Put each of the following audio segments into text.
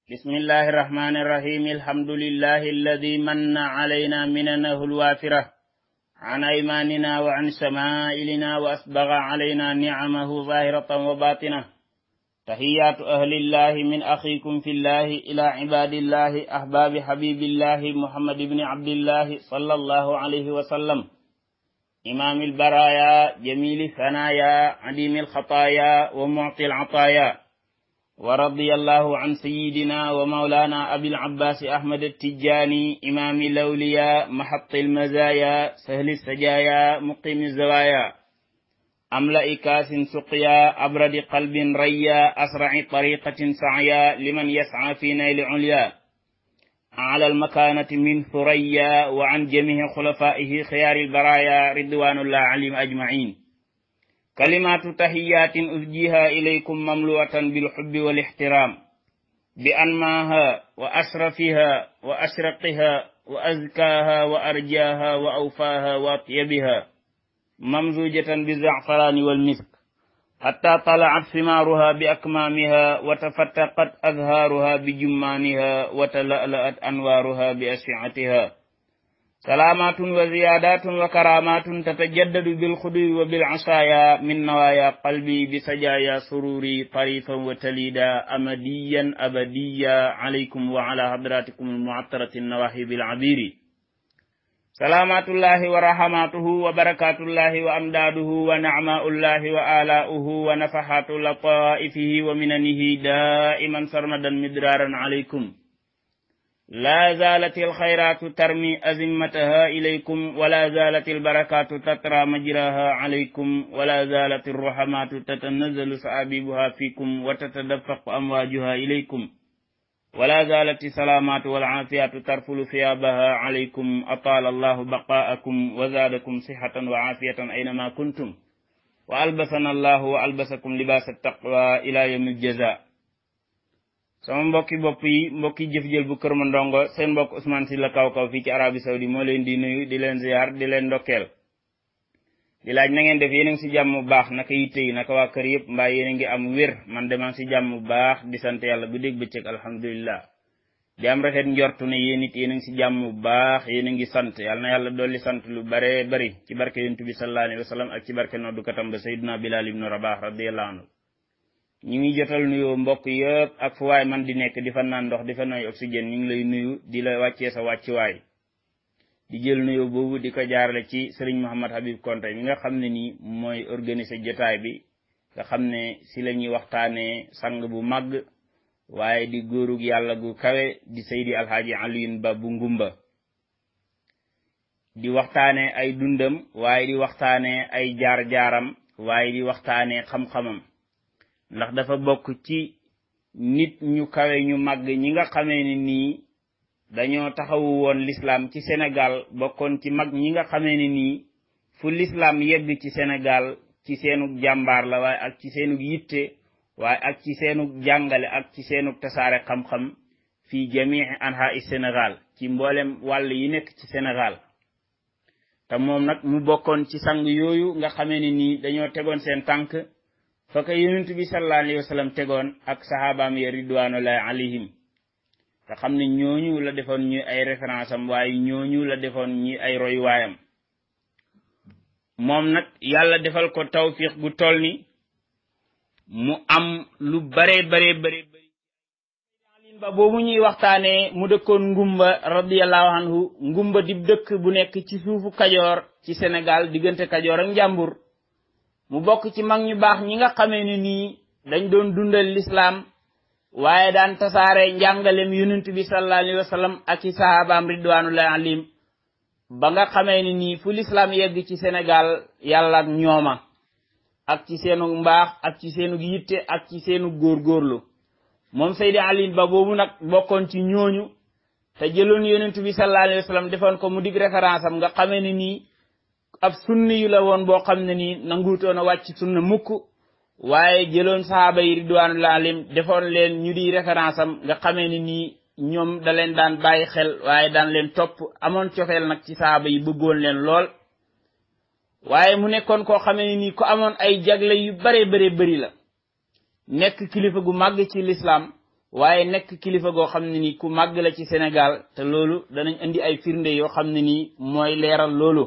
بسم الله الرحمن الرحيم الحمد لله الذي من علينا مننه الوافرة عن أيماننا وعن شمائلنا وأسبغ علينا نعمه ظاهرة وباطنة تحيات أهل الله من أخيكم في الله إلى عباد الله أحباب حبيب الله محمد بن عبد الله صلى الله عليه وسلم إمام البرايا جميل الثنايا عديم الخطايا ومعطي العطايا ورضي الله عن سيدنا ومولانا أبي العباس أحمد التجاني إمام الأولياء محط المزايا سهل السجايا مقيم الزوايا أملأ كاس سقيا أبرد قلب ريا أسرع طريقة سعيا لمن يسعى في نيل عليا على المكانة من ثريا وعن جميع خلفائه خيار البرايا رضوان الله عليهم أجمعين كلمات تحيات أفجيها إليكم مملوءة بالحب والاحترام بأنماها وأشرفها وأشرقها وأزكاها وأرجاها وأوفاها وأطيبها ممزوجة بالزعفران والمسك حتى طلعت ثمارها بأكمامها وتفتقت أزهارها بجمانها وتلألأت أنوارها بأشعتها سلامات وزيادات وكرامات تتجدد بالخدو وبالعصايا من نوايا قلبي بسجايا سروري طريفا وتليدا أمديا أبديا عليكم وعلى حضراتكم المعطرة النواهب العبير سلامات الله ورحماته وبركات الله وأمداده ونعماء الله وآلاؤه ونفحات لطائفه ومننه دائما سرمدا مدرارا عليكم لا زالت الخيرات ترمي أزمتها إليكم ولا زالت البركات تترى مجراها عليكم ولا زالت الرحمات تتنزل سآبيبها فيكم وتتدفق أمواجها إليكم ولا زالت السلامات والعافيات ترفل ثيابها عليكم أطال الله بقاءكم وزادكم صحة وعافية أينما كنتم وألبسنا الله وألبسكم لباس التقوى إلى يوم الجزاء sama mbokki bopp yi mbokki jëf-jël bu kër ma ndongo seen mbokk Ousmane Sylla kaw kaw fii ci Arabie Saoudi moo leen di nuyu di leen ziar di leen ndokkeel di laaj na ngeen def yéen a ngi si jàmm bu baax naka yitte yi naka waa kër yëpp mbaa yéen a ngi am wér man demaa si jàmm bu baax di sant yàlla bu dégg bëccëg alhamdulilah di am rafet njortu ne yéen it yéen a ngi si jàmm bu baax yéen a ngi sant yàlla na yàlla dolli sant lu bare bari ci barke yonent bi sallallahu alayhi wa sallam ak ci barke noddukatam ba Sayyidina Bilal ibnu Rabah radiyallahu anhu ñu ngi jotal nuyoo mbokk yëpp ak fu waay man di nekk di fa naan ndox di fa noy oxygène ñu ngi lay nuyu di la wàccee sa wàccuwaay di jël nuyoo boobu di ko jaarale ci sëriñ Mouhamad Habib Konte mi nga xam ne nii mooy organiser jotaay bi nga xam ne si la ñuy waxtaanee sang bu màgg waaye di góorug yàlla gu kawe di Seydi Alhaaji Aliyun Ba bu ngumba di waxtaanee ay dundam waaye di waxtaanee ay jaar-jaaram waaye di waxtaanee xam-xamam ndax dafa bokk ci nit ñu kawe ñu màgg ñi nga xamee ne nii dañoo taxawu woon l'islam ci Sénégal bokkoon ci mag ñi nga xamee ne nii fu l'islam yegg ci Sénégal ci seenug jàmbaar la waaye ak ci seenug yitte waaye ak ci seenug jàngale ak ci seenug tasaare xam-xam fii jamii anha i Sénégal ci mboolem wàll yi nekk ci Sénégal te moom nag mu bokkoon ci sang yooyu nga xamee ne nii dañoo tegoon seen tànk fa ko yonent bi sallallahu alayhi wa sallam tegoon ak sahabaam ya ridwanullahi alayhim te xam ne ñooñu la defoon ñuy ay référence am waaye ñooñu la defoon ñuy ay royuwaayam moom nag yàlla defal ko tawfiq gu toll ni mu am lu bare bare bare bëri alin ba boobu ñuy waxtaanee mu dëkkoon ngumba radiallahu anhu ngumba di dëkk bu nekk ci suufu kajoor ci Sénégal diggante kajoor ak njàmbur mu bokk ci mag ñu baax ñi nga xamee ne nii dañ doon dundal lislaam waaye daan tasaare njàngalem yonent bi sallallahu alayhi wa sallam ak ci sahabaam ridwanullahi alayhim ba nga xamee ne nii fu lislaam yegg ci Sénégal yàlla ak ñooma ak ci seenu mbaax ak ci seenu yitte ak ci seenu góorgóorlu moom Seydi Ali Ba boobu nag bokkoon ci ñooñu te jëloon yonent bi sallallahu alayhi wa sallam defoon ko mu dig référence am nga xamee ne nii ab sunni yu la woon boo xam ne nii nanguutoon a wàcc sunna mukk waaye jëloon sahaaba yi ridwanullahi alayhim defoon leen ñu di référence am nga xamee ne nii ñoom da leen daan bàyyi xel waaye daan leen topp amoon cofeel nag ci sahaaba yi bëggoon leen lool waaye mu nekkoon koo xamee ne nii ku amoon ay jagle yu bare bare bëri la nekk kilifa gu màgg ci lislaam waaye nekk kilifa goo xam ne nii ku màgg la ci Sénégal te loolu danañ indi ay firnde yoo xam ne nii mooy leeral loolu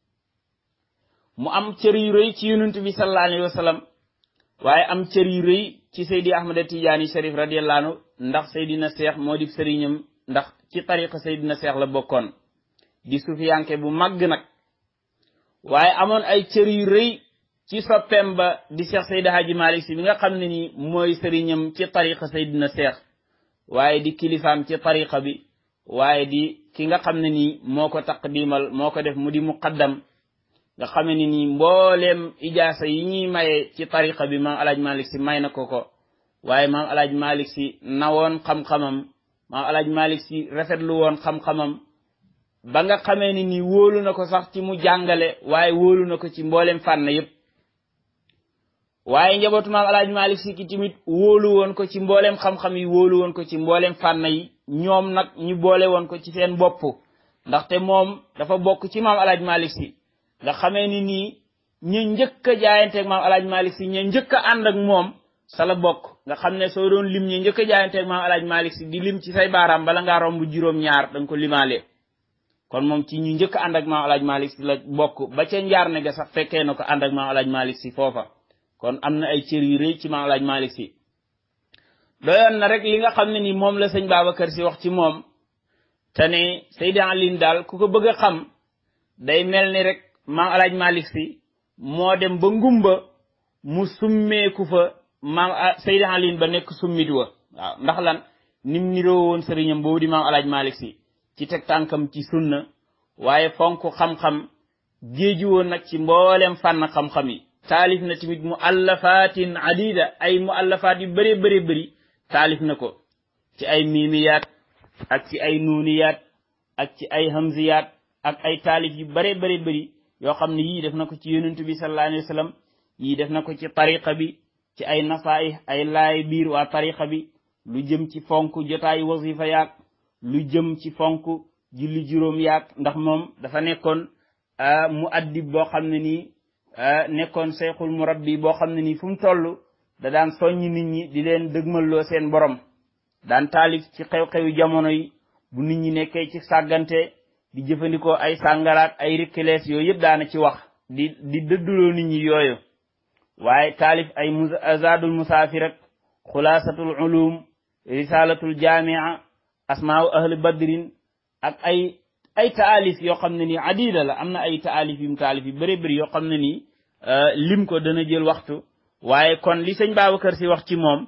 mu am cër yu rëy ci yonent bi sallallahu alayhi wa sallam waaye am cër yu rëy ci Seydi Ahmada Tijaani Sharif radiyallahu anhu ndax Seydina Seex moo di sëriñam ndax ci tariqa Seydina Seex la bokkoon di sufiyanke bu màgg nag waaye amoon ay cër yu rëy ci soppeem ba di Seex Seydi Haji Malik Si bi nga xam ne ni mooy sëriñam ci tariqa Seydina Seex waaye di kilifaam ci tariqa bi waaye di ki nga xam ne nii moo ko taqdimal moo ko def mu di muqaddam nga xam ne nii mbooleem ijaasa yi ñuy maye ci tariqa bi maam alaaj malik si may na ko ko waaye maam alaaj malik si nawoon xam-xamam maam alaaj malik si rafetlu woon xam-xamam ba nga xamee ni nii wóolu na ko sax ci mu jàngale waaye wóolu na ko ci mbooleem fànn yépp waaye njabootu maam alaaj malik si ki tamit wóolu woon ko ci mbooleem xam-xam yi wóolu woon ko ci mbooleem fànn yi ñoom nag ñu boole woon ko ci seen bopp ndaxte moom dafa bokk ci maam alaaj malik si nga xamee ni nii ña njëkk a jaayanteeg maam alaaj malik si ña njëkk a ànd ak moom sa la bokk nga xam ne soo doon lim ña njëkk a jaayanteeg maam alaaj malik si di lim ci say baaraam bala ngaa romb juróom-ñaar da nga ko limaale kon moom ci ñu njëkk a ànd ak maam alaaj malik si la bokk ba ca njaar ne ga sax fekkee na ko ànd ak maam alaaj malik si foofa kon am na ay cër yu rëy ci maam alaaj malik si doyoon na rek li nga xam ne ni moom la sëñ Babacar si wax ci moom te ne Seydi Alin daal ku ko bëgg a xam day mel ni rek maam alaaj malik si moo dem ba ngumba mu summeeku fa maam Seydi Alin ba nekk summit wa waaw ndax lan nim niroo woon sëriñam boobu di maam alaaj malik si ci teg tànkam ci sunna waaye fonk xam-xam géeju woon nag ci mboolem fànn xam-xam yi taalif na tamit mu allafatin adida ay mu allafaat yu bëree bëri bëri taalif na ko ci ay miimiyaat ak ci ay nuuniyaat ak ci ay hamziyaat ak ay taalif yu bare bare bëri yoo xam ne yii def na ko ci yonentu bi sallallahu alayhi wa sallam yii def na ko ci tariqa bi ci ay nasaay ay laay biir waa tariqa bi lu jëm ci fonk jotaayu wasifa yaag lu jëm ci fonk julli juróom yaag ndax moom dafa nekkoon mu addib boo xam ne nii nekkoon seyxul murabbi boo xam ne nii fu mu toll da daan soññ nit ñi di leen dëgmalloo seen borom daan taalif ci xew-xewi jamono yi bu nit ñi nekkee ci sàggante di jëfandikoo ay sàngaraat ay rikkilees yooyu yëpp daana ci wax di di dëdduloo nit ñi yooyu waaye taalif ay zadul musaafir ak xulaasatul ulum risalatul jamia asmaau ahli badrin ak ay ay taalif yoo xam ne nii adida la am na ay taalif yum taalif yu bëri bëri yoo xam ne nii lim ko dana jël waxtu waaye kon li sëñ Babacar si wax ci moom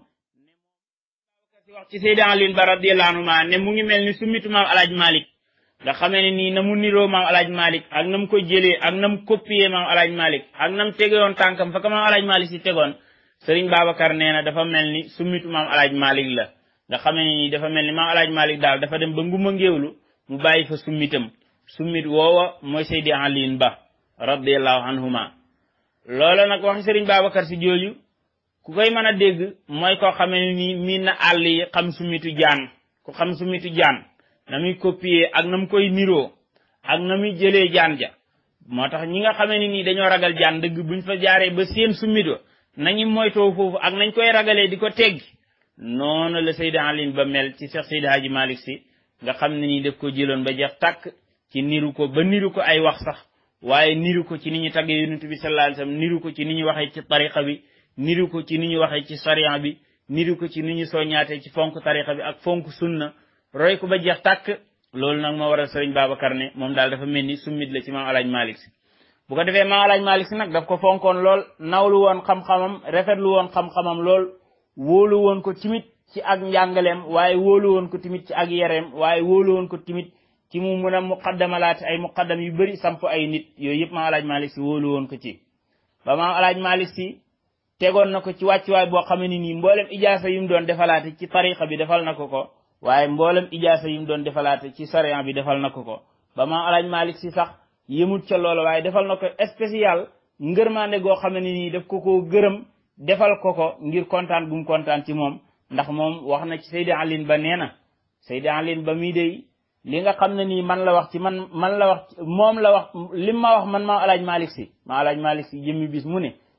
si wax ci Seydi Alin Ba radiyallahu anhu ma ne mu ngi mel ni summitu maam alaaj Malik nga xamee ne nii na mu niroo maam alaaj Malik ak na mu ko jëlee ak na mu copier maam alaaj Malik ak na mu tegewoon tànkam fa ka maam alaaj Malik si tegoon sëriñ Babacar nee na dafa mel ni summitu maam alaaj Malik la nga xamee ne nii dafa mel ni maam alaaj Malik daal dafa dem ba nguma ngéewlu mu bàyyi fa summitam summit woowa mooy Seydi Alin Ba radiyallahu anhuma loola nag waxi sëriñ Babacar si jooju ku koy mën a dégg mooy koo xamee ni miin na àll yi xam summitu jaan ku xam summitu jaan na muy copier ak na mu koy niroo ak na muy jëlee jaan ja moo tax ñi nga xamee ni nii dañoo ragal jaan dëgg buñ fa jaaree ba seen summito nañu moytoo foofu ak nañ koy ragalee di ko teggi noonu la Seydi Alin Ba mel ci Cheikh Seydi Hadji Malick si nga xam ne nii daf ko jëloon ba jeex tàkk ci niru ko ba niru ko ay wax sax waaye niru ko ci ni ñu taggee yonent bi sallallahu alayhi wasallam niru ko ci ni ñu waxee ci tariqa bi niru ko ci ni ñu waxee ci sariya bi niru ko ci ni ñu soññaatee ci fonk tariqa bi ak fonk sunna roy ko ba jeex tàkk loolu nag moo waral sëriñ Babacar ne moom daal dafa mel ni summit la ci maam alaaj Malick si bu ko defee maam alaaj Malick si nag daf ko fonkoon lool nawlu woon xam-xamam rafetlu woon xam-xamam lool wóolu woon ko timit ci ak njàngaleem waaye wóolu woon ko timit ci ak yereem waaye wóolu woon ko timit ci mu mun a muqaddamalaate ay muqaddam yu bëri samp ay nit yooyu yëpp maam alaaj Malick si wóolu woon ko ci ba maam alaaj Malick si tegoon na ko ci wàccuwaay boo xam ne nii mboolem ijaasa yu mu doon defalaate ci tariqa bi defal na ko ko waaye mboolem ijaasa yi mu doon defalaate ci sariya bi defal na ko ko ba maam alaaj Malick si sax yëmut ca loolu waaye defal na ko spécial ngërmaande goo xam ne nii daf ko koo gërëm defal ko ko ngir kontaan bu mu kontaan ci moom ndax moom wax na ci Seydi Alin Ba nee na Seydi Alin Ba mii dey li nga xam ne nii man la wax ci man man la wax moom la wax lim ma wax man maam alaaj Malick si maam alaaj Malick si jëmmi bis mu ne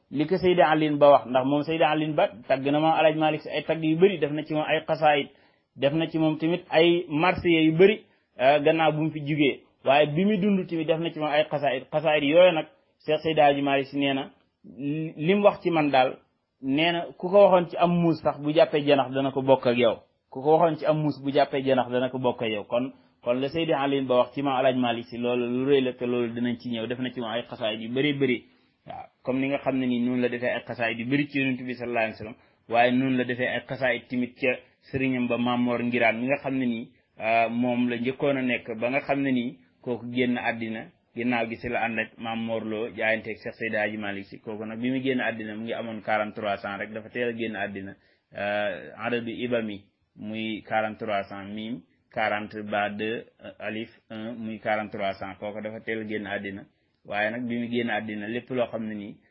li ko Seydi Alin Ba wax ndax moom Seydi Alin Ba tagg na moom Alaaji Malik si ay tagg yu bëri def na ci moom ay xasaayit def na ci moom tamit ay marsiya yu bëri gannaaw bu mu fi jugee waaye bi mu dund tamit def na ci moom ay xasaayit xasaayit yooyu nag Cheikh Seydi Alaaji Malik si nee na li mu wax ci man daal nee na ku ko waxoon ci am muus sax bu jàppee janax dana ko bokk ak yow ku ko waxoon ci am muus bu jàppee janax dana ko bokk ak yow kon kon la Seydi Alin Ba wax ci maam Alaaji Malik si loolu lu rëy la te loolu dinañ ci ñëw def na ci moom ay xasaayit yu bëri bëri waaw comme ni nga xam ne nii noonu la defee ay xasaayit yu bëri ci yonent bi sallallahu alayhi wasallam waaye noonu la defee ay xasaayit tamit ca sëriñam ba Mamor Ngiraan mi nga xam ne nii moom la njëkkoon a nekk ba nga xam ne nii kooku génn àddina ginnaaw gi si la ànd ak Mamor Lo jaayanteeg Cheikh Seydi Hadji Malick si kooku nag bi mu génn àddina mu ngi amoon 43 ans rek dafa teel a génn àddina adadu ibami muy 43 ans mim 40 ba 2 alif 1 muy 43 ans kooku dafa teel a génn àddina waaye nag bi mu génn àddina lépp loo xam ne nii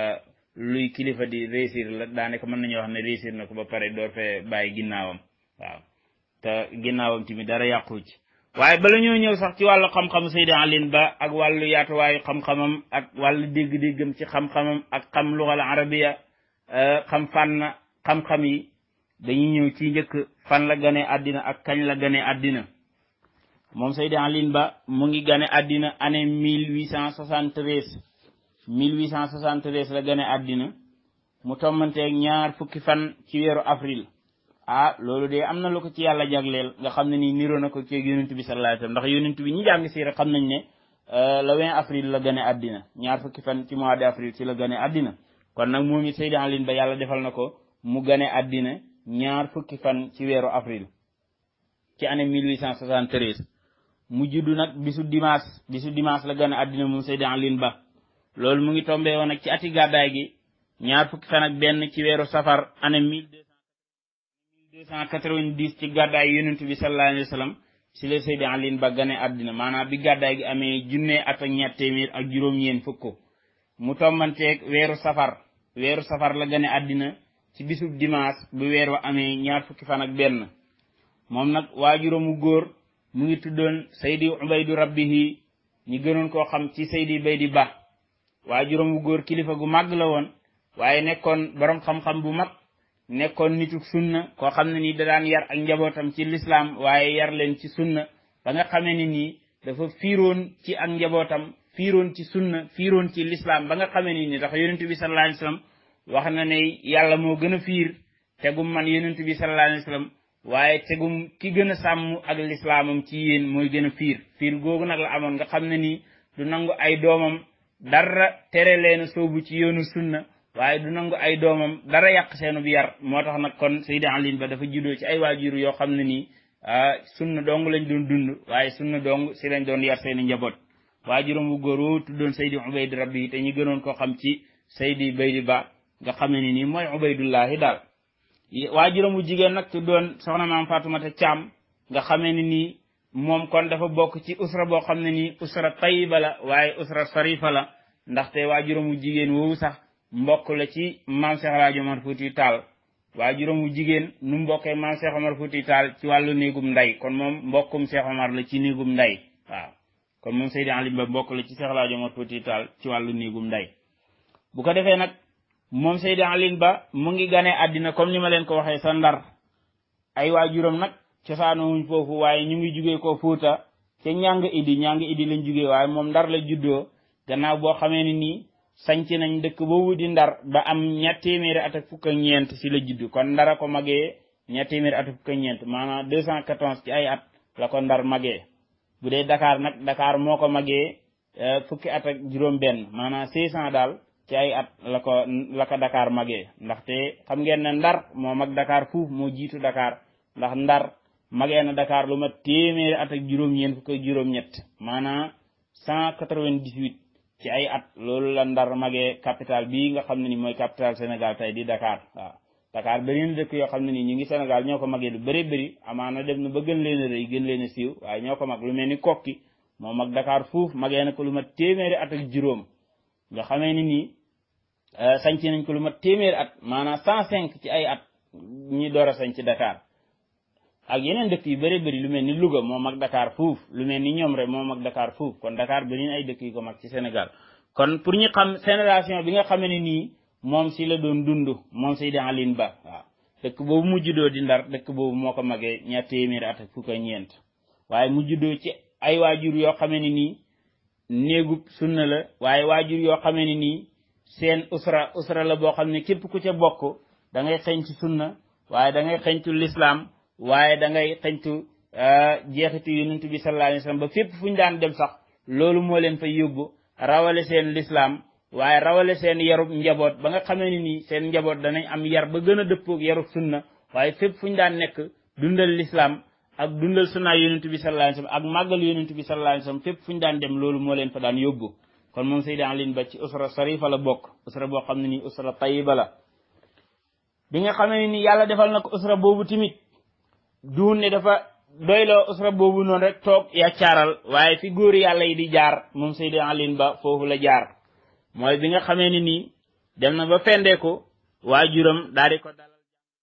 luy kilifa di réussir la daanaka mën nañoo wax ne réussir na ko ba pare door fee bàyyi ginnaawam waaw te ginnaawam tamit dara yàqu ci waaye bala ñoo ñëw sax ci wàllu xam-xamu Seydi Alin Ba ak wàllu yaatuwaayu xam-xamam ak wàllu dégg-déggam ci xam-xamam ak xam lugal arabiya xam fànn xam-xam yi dañuy ñëw ci njëkk fan la gane àddina ak kañ la gane àddina moom Seydi Alin Ba mu ngi gane àddina année mille huit cent soixante-treize mille huit cent soixante-treize la gane àddina mu tommanteeg ñaar fukki fan ci weeru avril ah loolu de am na lu ko ci yàlla jagleel nga xam ne nii niroo na ko ci yonent bi sallallahu alayhi wasallam ndax yonent bi ñi jàng si rek xam nañ ne le 20 avril la gane àddina ñaar fukki fan ci mois de avril ci la gane àddina kon nag moom it Seydi Alin Ba yàlla defal na ko mu gane àddina ñaar fukki fan ci weeru avril ci année 1873 mu juddu nag bisu dimanche bisu dimanche la gane àddina moom Seydi Alin Ba loolu mu ngi tombé woon nag ci ati gàddaay gi ñaar fukki fan ak benn ci weeru safar année mille deux cent quatre-vingt-dix ci gàddaay yonent bi sallallahu alayhi wa sallam si la Seydi Alin Ba gane àddina maanaam bi gàddaay gi amee junne at ak ñett téeméer ak juróom-ñeen fukk mu tombanteeg weeru safar weeru safar la gane àddina ci bisub dimanche bu weer wa amee ñaar fukki fan ak benn moom nag waajuramu góor mu ngi tuddoon Seydi Ubaydu Rabbihi ñi gënoon koo xam ci Seydi Baydi Ba waajuramu góor kilifa gu màgg la woon waaye nekkoon borom xam-xam bu mag nekkoon nitu sunna koo xam ne nii da daan yar ak njabootam ci lislaam waaye yar leen ci sunna ba nga xamee ne nii dafa fiiroon ci ak njabootam fiiroon ci sunna fiiroon ci lislaam ba nga xamee ne nii ndax yonent bi sallallahu alayhi wasallam wax na ne yàlla moo gën a fiir tegum man yonent bi sallallahu alayhi wasallam waaye tegum ki gën a sàmm ak lislaamam ci yéen mooy gën a fiir fiir googu nag la amoon nga xam ne nii du nangu ay doomam dara tere leen soobu ci yoonu sunna waaye du nangu ay doomam dara yàq seenu bi yar moo tax nag kon Seydi Alin Ba dafa juddoo ci ay waajur yoo xam ne nii sunna dong lañ doon dund waaye sunna dong si lañ doon yar seeni njaboot waajuram bu góor woo tuddoon Seydi Ubayd Rabbi te ñu gënoon koo xam ci Seydi Baydi Ba nga xam ne nii mooy Ubaydullahi daal waajuram bu jigéen nag tuddoon soxna maam Faatumata Caam nga xamee ne nii moom kon dafa bokk ci usra boo xam ne nii usra tayiba la waaye usra sarifa la ndaxte waajuram bu jigéen woowu sax mbokk la ci maam Cheikh Alaaji Omar Fuuti Taal waajuram bu jigéen nu mbokkee maam Cheikh Omar Fuuti Taal ci wàllu néegum nday kon moom mbokkum Cheikh Omar la ci néegum nday waaw kon moom Seydi Alin Ba mbokk la ci Cheikh Alaaji Omar Fuuti Taal ci wàllu néegum nday bu ko defee nag moom Seydi Alin Ba mu ngi gane àddina comme ni ma leen ko waxee sa ndar ay waajuram nag cosaanowuñ foofu waaye ñu ngi jugee ko Fuuta ca ñàng idi ñàng idi lañ jugee waaye moom ndar la juddoo gannaaw boo xamee ni nii sanc nañ dëkk boobu di ndar ba am ñett téeméeri at ak fukk ak ñeent si la judd kon ndara ko magee ñett téeméeri at ak fukk ak ñeent maanaam deux cent quatorze ci ay at la ko ndar magee bu dee Dakar nag Dakar moo ko magee fukki at ak juróom benn maanaam six cent daal ci ay at la ko la ko Dakar magee ndaxte xam ngeen ne ndar moo mag Dakar fuuf moo jiitu Dakar ndax ndar magee na Dakar lu mat téeméeri at ak juróom-ñeent fukk ak juróom-ñett maanaam cent quatre-vingt-dix-huit ci ay at loolu la ndar magee capital bii nga xam ne ni mooy capital Sénégal tey di Dakar waaw Dakar beneen dëkk yoo xam ne nii ñu ngi Sénégal ñoo ko magee lu bëri bëri amaana dem na ba gën leen a rëy gën leen a siiw waaye ñoo ko mag lu mel ni kokki moo mag Dakar fuuf magee na ko lu mat téeméeri at ak juróom nga xamee ni nii sanc nañ ko lu mat téeméeri at maanaam cent cinq ci ay at ñi door a sanc Dakar ak yeneen dëkk yu bëri bëri lu mel ni Louga moo mag Dakar fuuf lu mel ni ñoom rek moo mag Dakar fuuf kon Dakar beneen ay dëkk yu ko mag ci Sénégal kon pour ñu xam génération bi nga xamee ne nii moom si la doon dund moom Seydi Alin Ba waaw dëkk boobu mu juddoo di ndar dëkk boobu moo ko magee ñaar téeméeri at ak fukk ak ñeent waaye mu juddoo ci ay waajur yoo xamee ne nii néegub sunna la waaye waajur yoo xamee ne nii seen usra usra la boo xam ne képp ku ca bokk da ngay xeñtu sunna waaye da ngay xeñtu lislaam waaye da ngay xeñtu jeexitu yonent bi sallallahu alayhi wasallam ba fépp fu ñu daan dem sax loolu moo leen fa yóbbu rawale seen lislaam waaye rawale seen yarub njaboot ba nga xamee ni nii seen njaboot danañ am yar ba gën a dëppoog yarub sunna waaye fépp fu ñu daan nekk dundal lislaam ak dundal sunna yonent bi sallallahu alayhi wasallam ak màggal yonent bi sallallahu alayhi wasallam fépp fu ñu daan dem loolu moo leen fa daan yóbbu kon moom Seydi Alin Ba ci usra sarifa la bokk usra boo xam ne nii usra tayiba la bi nga xamee ne nii yàlla defal na ko usra boobu tamit duun ne dafa doyloo usra boobu noonu rek toog yaccaaral waaye fi góor yàlla yi di jaar moom Seydi Alin Ba foofu la jaar mooy bi nga xamee ni nii dem na ba fendeeku waajuram daal di ko dalal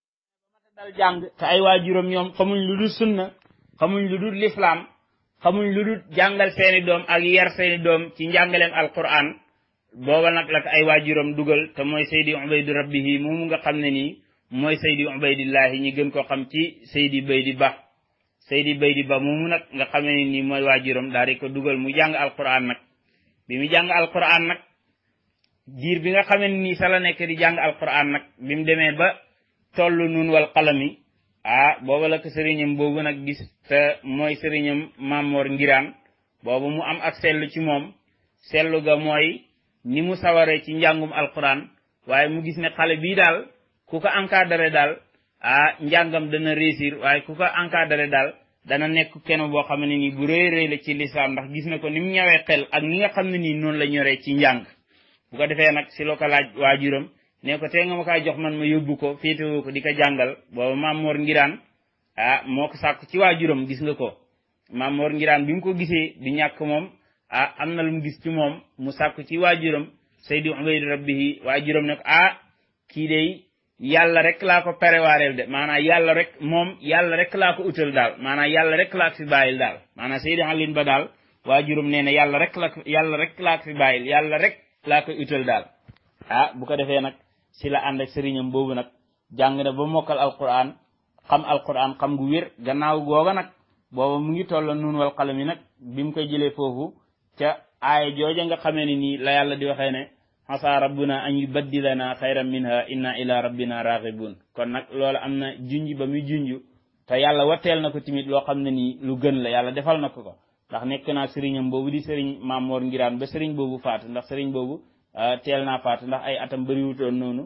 dal jàng te ay waajuram ñoom xamuñ lu dul sunna xamuñ lu dul lislaam xamuñ lu dul jàngal seeni doom ak yar seeni doom ci njàngaleem alquran booba nag la ko ay waajuram dugal te mooy Seydi Ubaydu Rabbihi moomu nga xam ne nii mooy Seydi Ubaydillahi ñi gën ko xam ci Seydi Baydi Ba Seydi Baydi Ba moomu nag nga xamee ni nii mooy waajuram daal di ko dugal mu jàng alquran nag bi mu jàng alquran nag diir bi nga xamee nii sa la nekk di jàng alquran nag bi mu demee ba toll nun wal qalami ah booba la ko sëriñam boobu nag gis te mooy sëriñam Mamor Ngiraan boobu mu am ak sellu ci moom sellu ga mooy ni mu sawaree ci njàngum alquran waaye mu gis ne xale bii daal ku ko encadré daal ah njàngam dana réussir waaye ku ko encadré daal dana nekk kenn boo xam ne nii bu rëy rëy la ci lislaam ndax gis na ko ni mu ñawee xel ak ni nga xam ne nii noonu la ñoree ci njàng bu ko defee nag si loo ko laaj waajuram ne ko tee nga ma kaa jox man ma yóbbu ko féetewoo ko di ko jàngal booba maam Mor Ngiraan ah moo ko sàkk ci waajuram gis nga ko maam Mor Ngiraan bi mu ko gisee di ñàkk moom ah am na lu mu gis ci moom mu sàkk ci waajuram Seydi Ubaydu Rabbihi waajuram ne ko ah kii de yàlla rek laa ko préwareel de maanaam yàlla rek moom yàlla rek laa ko utal daal maanaam yàlla rek laa ko fi bàyyil daal maanaam Seydi Alin Ba daal waajuram nee na yàlla rek la yàlla rek laa ko fi bàyyil yàlla rek laa koy utal daal ah bu ko defee nag si la ànd ak sëriñam boobu nag jàng na ba mokkal alquran xam alquran xam gu wér gannaaw googa nag booba mu ngi toll nun wal xalam yi nag bi mu koy jëlee foofu ca aaya jooja nga xamee ni nii la yàlla di waxee ne xasa rabbuna an yubaddilana xayran minha inna ila rabbina raghibun kon nag loolu am na junj ba muy junj te yàlla watteel na ko tamit loo xam ne nii lu gën la yàlla defal na ko ko ndax nekk naa sëriñam boobu di sëriñ Mamor Ngiraan ba sëriñ boobu faatu ndax sëriñ boobu teel naa faatu ndax ay atam bëriwutoon noonu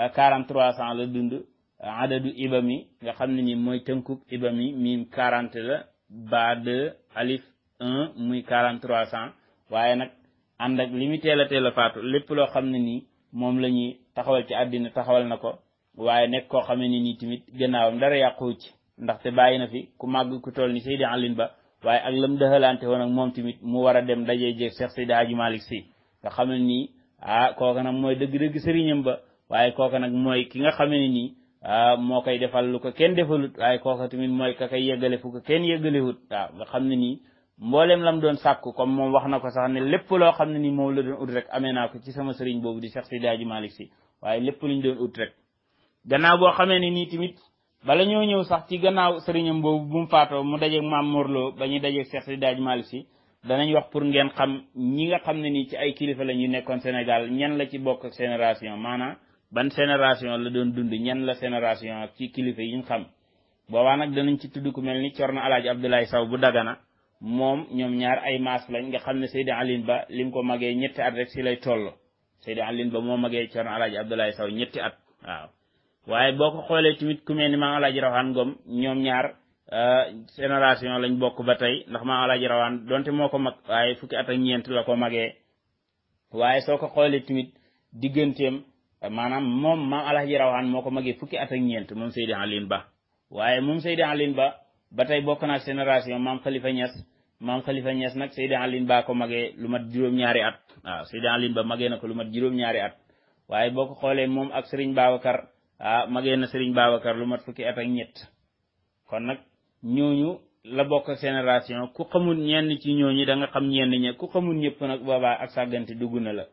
43 ans la dund adadu ibami nga xam ne ni mooy tënkub ibami miim 40 la ba 2 alif 1 muy 43 ans waaye nag ànd ak li mu teel a teel a faatu lépp loo xam ne nii moom la ñuy taxawal ci àddina taxawal na ko waaye nekk koo xam ne nii tamit gannaawam dara yàqu ci ndaxte bàyyi na fi ku màgg ku toll ni Seydi Alin Ba waaye ak lam dëxalante woon ak moom tamit mu war a dem dajee jeeg Cheikh Seydi Hadji Malick Sy nga xam ne nii ah kooka nag mooy dëgg-dëgg sëriñam ba waaye kooka nag mooy ki nga xam ne nii ah moo koy defal lu ko kenn defalut waaye kooka tamit mooy ka koy yeggale fu ko kenn yeggalewut waaw nga xam ne nii mboolem lam doon sàkku comme moom wax na ko sax ne lépp loo xam ne nii moom la doon ut rek amee naa ko ci sama sëriñ boobu di Cheikh Seydi Hadji Malick Sy waaye lépp luñ doon ut rek gannaaw boo xamee ne nii tamit bala ñoo ñëw sax ci gannaaw sëriñam boobu bu mu faatoo mu dajeeg maam Morlo ba ñuy dajeeg Cheikh Seydi Hadji Malick Sy danañ wax pour ngeen xam ñi nga xam ne nii ci ay kilifa la ñu nekkoon Sénégal ñan la ci bokk ak génération maanaam ban génération la doon dund ñan la génération ak ci kilifa yi ñu xam boobaa nag danañ ci tudd ku mel ni Corno Alaaji Abdoulaye Saw bu Dagana moom ñoom ñaar ay maas lañ nga xam ne Seydi Alin Ba lim ko magee ñetti at rek si lay toll Seydi Alin Ba moo magee Corno Alaaji Abdoulaye Saw ñetti at waaw waaye boo ko xoolee tamit ku mel ni maam Alaaji Rawaan Ngom ñoom ñaar génération lañ bokk ba tey ndax maam Alaaji Rawaan donte moo ko mag waaye fukki at ak ñeent la ko magee waaye soo ko xoolee tamit digganteem maanaam moom maam Alaaji Rawaan moo ko magee fukki at ak ñeent moom Seydi Alin Ba waaye moom Seydi Alin Ba ba tey bokk naa génération maam Khalifa Niass maam Khalifa Niass nag Seydi Alin Ba ko magee lu mat juróom-ñaari at waaw Seydi Alin Ba magee na ko lu mat juróom-ñaari at waaye boo ko xoolee moom ak Serigne Babacar ah magee na Serigne Babacar lu mat fukki at ak ñett kon nag ñooñu la bokk génération ku xamul ñenn ci ñooñu da nga xam ñenn ña ku xamul ñëpp nag boobaa ak sàggante dugg na la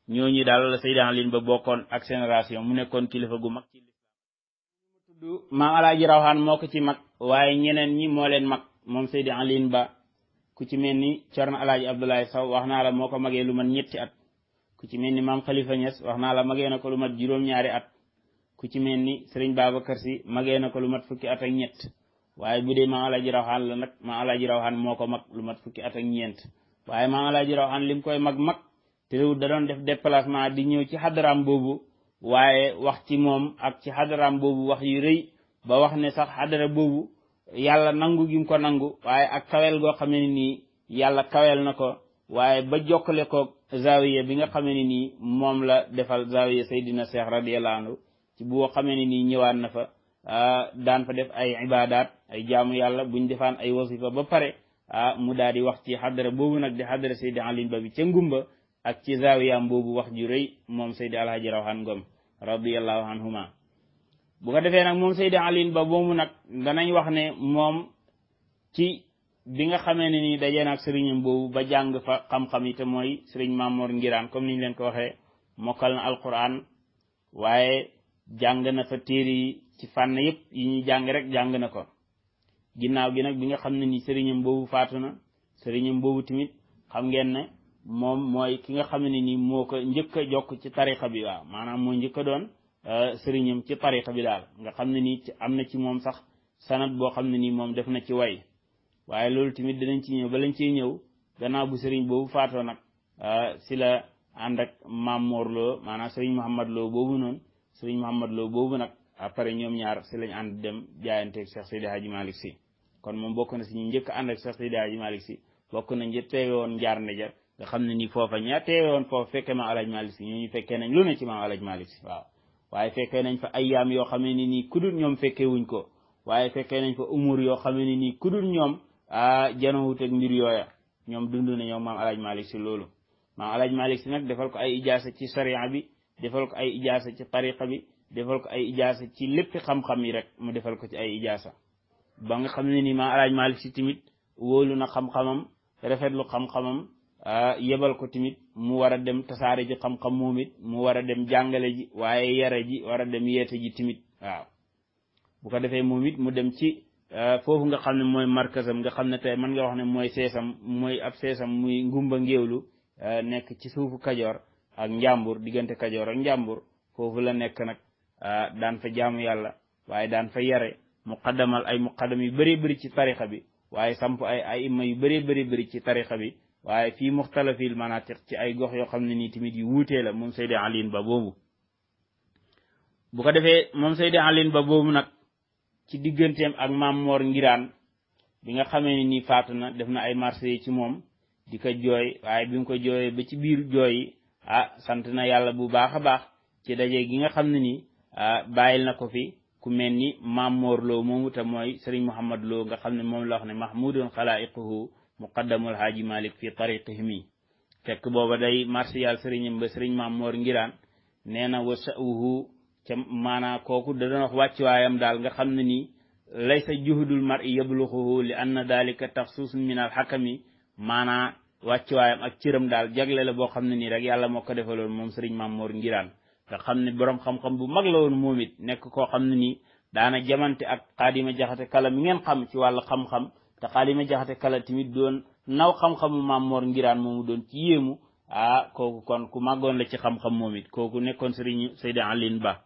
ñooñu daal la Seydi Alin ba bokkoon ak génération mu nekkoon kilifa gu mag ci lislaam tudd maam alaaji rawxaan moo ko ci mag waaye ñeneen ñi moo leen mag moom Seydi Alin ba ku ci mel ni Cerno alaaji Abdoulaye Sow wax naa la moo ko magee lu mat ñetti at ku ci mel ni maam Khalifa Niass wax naa la magee na ko lu mat juróom-ñaari at ku ci mel ni Serigne Babacar Sy magee na ko lu mat fukki at ak ñett waaye bu dee maam alaaji rawxaan la nag maam alaaji rawxaan moo ko mag lu mat fukki at ak ñeent waaye maam alaaji rawxaan lim koy mag mag te da doon def déplacement di ñëw ci xadaraam boobu waaye wax ci moom ak ci xadaraam boobu wax yu rëy ba wax ne sax xadara boobu yàlla nangu gi mu ko nangu waaye ak kawel goo xamee ne nii yàlla kawel na ko waaye ba jokkale ko zawiya bi nga xamee ne nii moom la defal zawiya Seydina Cheikh radiyallahu anhu ci boo xamee ne nii ñëwaat na fa daan fa def ay ibadat ay jaamu yàlla buñ defaan ay wasifa ba pare ah mu daal di wax ci xadara boobu nag di xadara Seydi Alin Ba bi ca ngumba ak ci zawiyaam boobu wax ju rëy moom Seydi Alhaji Rawhan Ngom radiyallahu anhuma bu ko defee nag moom Seydi Alin Ba boobu nag danañ wax ne moom ci bi nga xamee ne ni dajee nag sëriñam boobu ba jàng fa xam-xam yi te mooy sëriñ Mamoor Ngiraan comme niñ leen ko waxee mokkal na alquran waaye jàng na fa téere yi ci fànn yëpp yi ñuy jàng rek jàng na ko ginnaaw gi nag bi nga xam ne ni sëriñam boobu faatu na sëriñam boobu tamit xam ngeen ne moom mooy ki nga xam ne ni moo ko njëkk a jokk ci tarixa bi waaw maanaam moo njëkk a doon sëriñam ci tarixa bi daal nga xam ne nii am na ci moom sax sanat boo xam ne nii moom def na ci way waaye loolu tamit dinañ ci ñëw ba lañ ciy ñëw gannaaw bu sëriñ boobu faatoo nag si la ànd ak maam Mor Lo maanaam sëriñ Mouhamad Lo boobu noonu sëriñ Mouhamad Lo boobu nag après ñoom ñaar si lañ ànd dem jaayanteeg Cheikh Seydi Hadji Malick Sy kon moom bokk na si ñu njëkk ànd ak Cheikh Seydi Hadji Malick Sy bokk na njëkk teewe woon njaar ndeja nga xam ne nii foofa ña teewe woon foofa fekkee maam Alaaji Malick Sy ñooñu fekkee nañ lu ne ci maam Alaaji Malick Sy waaw waaye fekkee nañ fa ayyaam yoo xam ne nii kudul ñoom fekkee wuñ ko waaye fekkee nañ fa umur yoo xam ne nii kudul ñoom ah janowut ak mbir yooya ñoom dund na ñoom maam Alaaji Malick Sy loolu maam Alaaji Malick Sy nag defal ko ay ijaasa ci sariya bi defal ko ay ijaasa ci tariqa bi defal ko ay ijaasa ci lépp xam-xam yi rek mu defal ko ci ay ijaasa ba nga xam ne nii maam Alaaji Malick Sy tamit wóolu na xam-xamam rafetlu xam-xamam yebal ko tamit mu war a dem tasaare ji xam-xam moom it mu war a dem jàngale ji waaye yare ji war a dem yeete ji tamit waaw bu ko defee moom it mu dem ci foofu nga xam ne mooy markasam nga xam ne tey mën nga wax ne mooy seesam mooy ab seesam muy ngumba ngéewlu nekk ci suufu kajoor ak njàmbur diggante kajoor ak njàmbur foofu la nekk nag daan fa jaamu yàlla waaye daan fa yare muqaddamal ay muqaddam yu bëree bëri ci tarixa bi waaye samp ay ay imma yu bëree bëri bëri ci tarixa bi waaye fii muxtalafil manatiq ci ay gox yoo xam ne nii tamit yu wuutee la moom Seydi Alin Ba boobu bu ko defee moom Seydi Alin Ba boobu nag ci digganteem ak maam Moor Ngiraan bi nga xamee ne nii faatu na def na ay marché ci moom di ko jooy waaye bi nga ko jooyee ba ci biir jooy yi ah sant na yàlla bu baax a baax ci daje gi nga xam ne nii bàyyil na ko fi ku mel ni maam Moor Lo moomu te mooy Serigne Mouhamad Lo nga xam ne moom la wax ne mahmudun xalaiquhu muqaddamul haaji malik fi tariqihimi fekk booba day marsiyal sëriñam ba sëriñ maam moor ngiraan nee na wa sa'uhu ca maanaa kooku da doon wax wàccuwaayam daal nga xam ne nii laysa juhudul mar'i yabluxuhu li anna dalika taxsuusun min al xakami maanaa wàccuwaayam ak cëram daal jagle la boo xam ne nii rek yàlla moo ko defaloon moom sëriñ maam moor ngiraan nga xam ne boroom xam-xam bu mag la woon moom it nekk koo xam ne nii daana jamante ak xaadima jaxate kala mi ngeen xam ci wàllu xam-xam te xaalima jaxate kala tamit doon naw xam-xamu maam Mor Ngiraan moomu doon ci yéemu ah kooku kon ku màggoon la ci xam-xam moom it kooku nekkoon sëriñ Seydi Alin Ba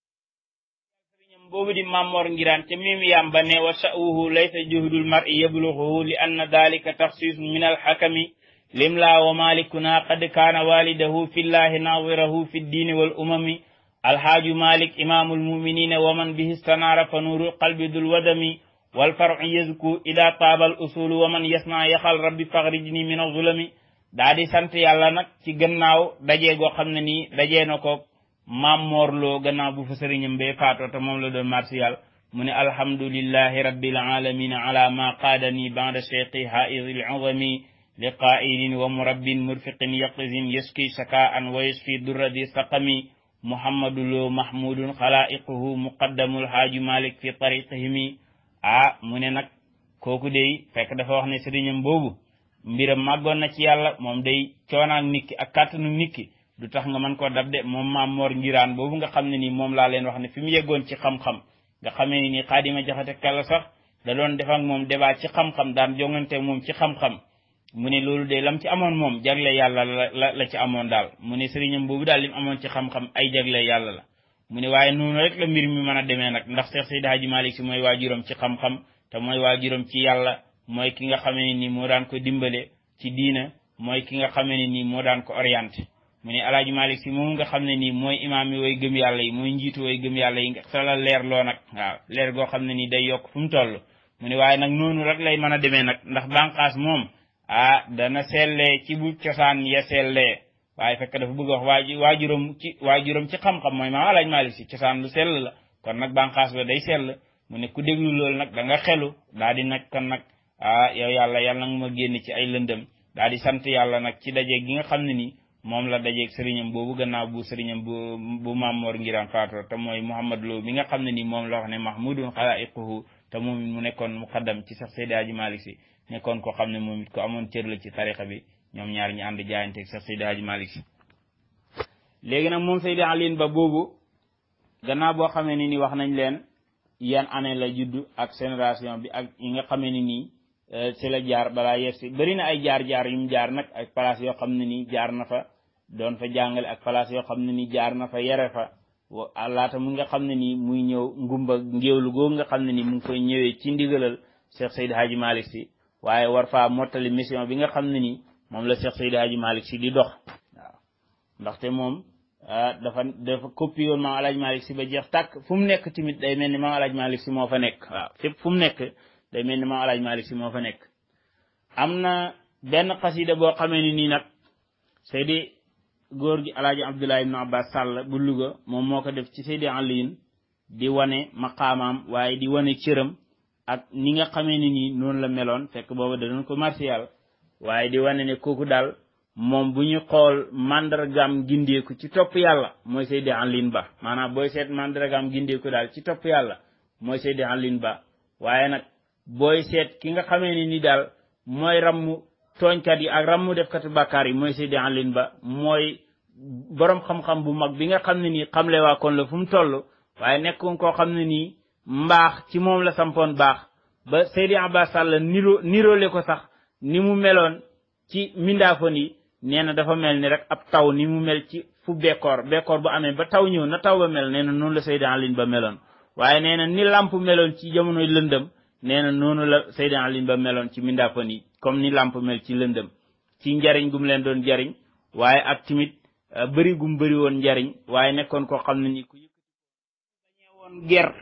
sëriñam boobu di maam Mor Ngiraan ca mim yam ba ne wa sa'uhu laysa juhdul mar'i yabluxuhu li anna dalika taxsisun min alxakami limla wa malikuna qad kaana walidahu fi llahi nadirahu fi ddiini wal umami alhaaju malik imamul muminina wa man bihi stanaara fa nuuru qalbi dul wadami والفرع يزكو إذا طاب الأصول ومن يصنع يخل ربي فخرجني من الظلم دادي سانت يالا نك ci gannaaw dajee goo xam ne nii dajee na ko maam moorloo gannaaw bu fa sëriñam bee faatoo te moom la doon martial mu ne alhamdulillahi rabbil alamin ala ma qaadani ba'da cheikhi haizil azami li qaa'ilin wa murabbin murfiqin yaqizin yaski saka'an wa yasfi durradi saqami muhammadu lo mahmudun xalaiquhu muqaddamul haaju malik fi tariqihimi ah mu ne nag kooku day fekk dafa wax ne sëriñam boobu mbiram màggoon na ci yàlla moom day coonaak nit ki ak kàttanu nit ki du tax nga mën koo dab de moom maam Mor Ngiraan boobu nga xam ne nii moom laa leen wax ne fi mu yeggoon ci xam-xam nga xamee ni xaadima jaxate kala sax da doon def ak moom débat ci xam-xam daan jongante moom ci xam-xam mu ne loolu de lam ci amoon moom jagle yàlla la la ci amoon daal mu ne sëriñam boobu daal lim amoon ci xam-xam ay jagle yàlla la mu ne waaye noonu rek la mbir mi mën a demee nag ndax Cheikh Seydi Hadji Malick si mooy waajuram ci xam-xam te mooy waajuram ci yàlla mooy ki nga xamee ne nii moo daan ko dimbale ci diina mooy ki nga xamee ne nii moo daan ko orienté mu ne alaaji Malick si moom nga xam ne nii mooy imaam yi way gëm yàlla yi mooy njiitu way gëm yàlla yi nga sala leer loo nag waaw leer goo xam ne nii day yokk fu mu toll mu ne waaye nag noonu rek lay mën a demee nag ndax bànqaas moom ah dana sellee ci bu cosaan ya sellee waaye fekk dafa bëgg wax waa waajuram ci waajuram ci xam-xam mooy maam alaaji Malick si cosaan lu sell la kon nag bànqaas ba day sell mu ne ku déglu loolu nag da nga xelu daa di nag kon nag ah yow yàlla yàlla nga ma génn ci ay lëndëm daa di sant yàlla nag ci dajeeg gi nga xam ne nii moom la dajeeg sëriñam boobu gannaaw bu sëriñam bu bu Mamor Ngiraan faatoo te mooy Mouhamad Lo mi nga xam ne nii moom la wax ne mahmudun xalaiquhu te moom mu nekkoon muqaddam ci sax Seydi Hadji Malick si nekkoon ko xam ne moom it ko amoon cër la ci tarixa bi ñoom ñaar ñi ànd jaayanteeg sax Seydi Hadji Malick si léegi nag moom Seydi Aline Ba boobu gannaaw boo xamee ni ni wax nañ leen yan année la judd ak génération bi ak yi nga xamee ni nii ci la jaar balaa yegg si bëri na ay jaar-jaar yu mu jaar nag ak place yoo xam ne nii jaar na fa doon fa jàngale ak place yoo xam ne nii jaar na fa yere fa laata mu nga xam ne nii muy ñëw ngumba ngéewlu googu nga xam ne nii mu ngi koy ñëwee ci ndigalal Cheikh Seydi Hadji Malick si waaye war faa mottali mission bi nga xam ne nii moom la Cheikh Seydi Hadji Malick si di dox waaw ndaxte moom dafa dafa copie woon maam Alaaji Malick si ba jeex tàkk fu mu nekk tamit day mel ni maam Alaaji Malick si moo fa nekk waaw fépp fu mu nekk day mel ni maam Alaaji Malick si moo fa nekk am na benn xasida boo xamee ni nii nag Seydi góor gi Alaaji Abdoulaye ibn Abbas Sall bu Louga moom moo ko def ci Seydi Aliyin di wane maqaamaam waaye di wane cëram ak ni nga xamee ni nii noonu la meloon fekk booba da doon ko martial waaye di wane ne kooku daal moom bu ñu xool mandargaam gindeeku ci topp yàlla mooy Seydi Aliyin Ba maanaam booy seet mandargaam gindeeku daal ci topp yàlla mooy Seydi Aliyin Ba waaye nag booy seet ki nga xamee ni ni daal mooy rammu tooñkat yi ak rammu defkatu bàkkaar yi mooy Seydi Aliyin Ba mooy borom xam-xam bu mag bi nga xam ne nii xamle waa kon la fu mu toll waaye nekkoon koo xam ne nii mbaax ci moom la sampoon baax ba Seydi Abbas Sall niro niroole ko sax ni mu meloon ci mindaafon yi nee na dafa mel ni rek ab taw ni mu mel ci fu bekkoor bekkoor bu amee ba taw ñëw na taw ba mel nee na noonu la Seydi Aliyin Ba meloon waaye nee na ni làmp meloon ci jamonoy lëndëm nee na noonu la Seydi Aliyin Ba meloon ci mindaafon yi comme ni làmp mel ci lëndëm ci njariñ gum leen doon jariñ waaye ak timit bëri gum bëri woon njariñ waaye nekkoon koo xam ne ni ku bañee woon ger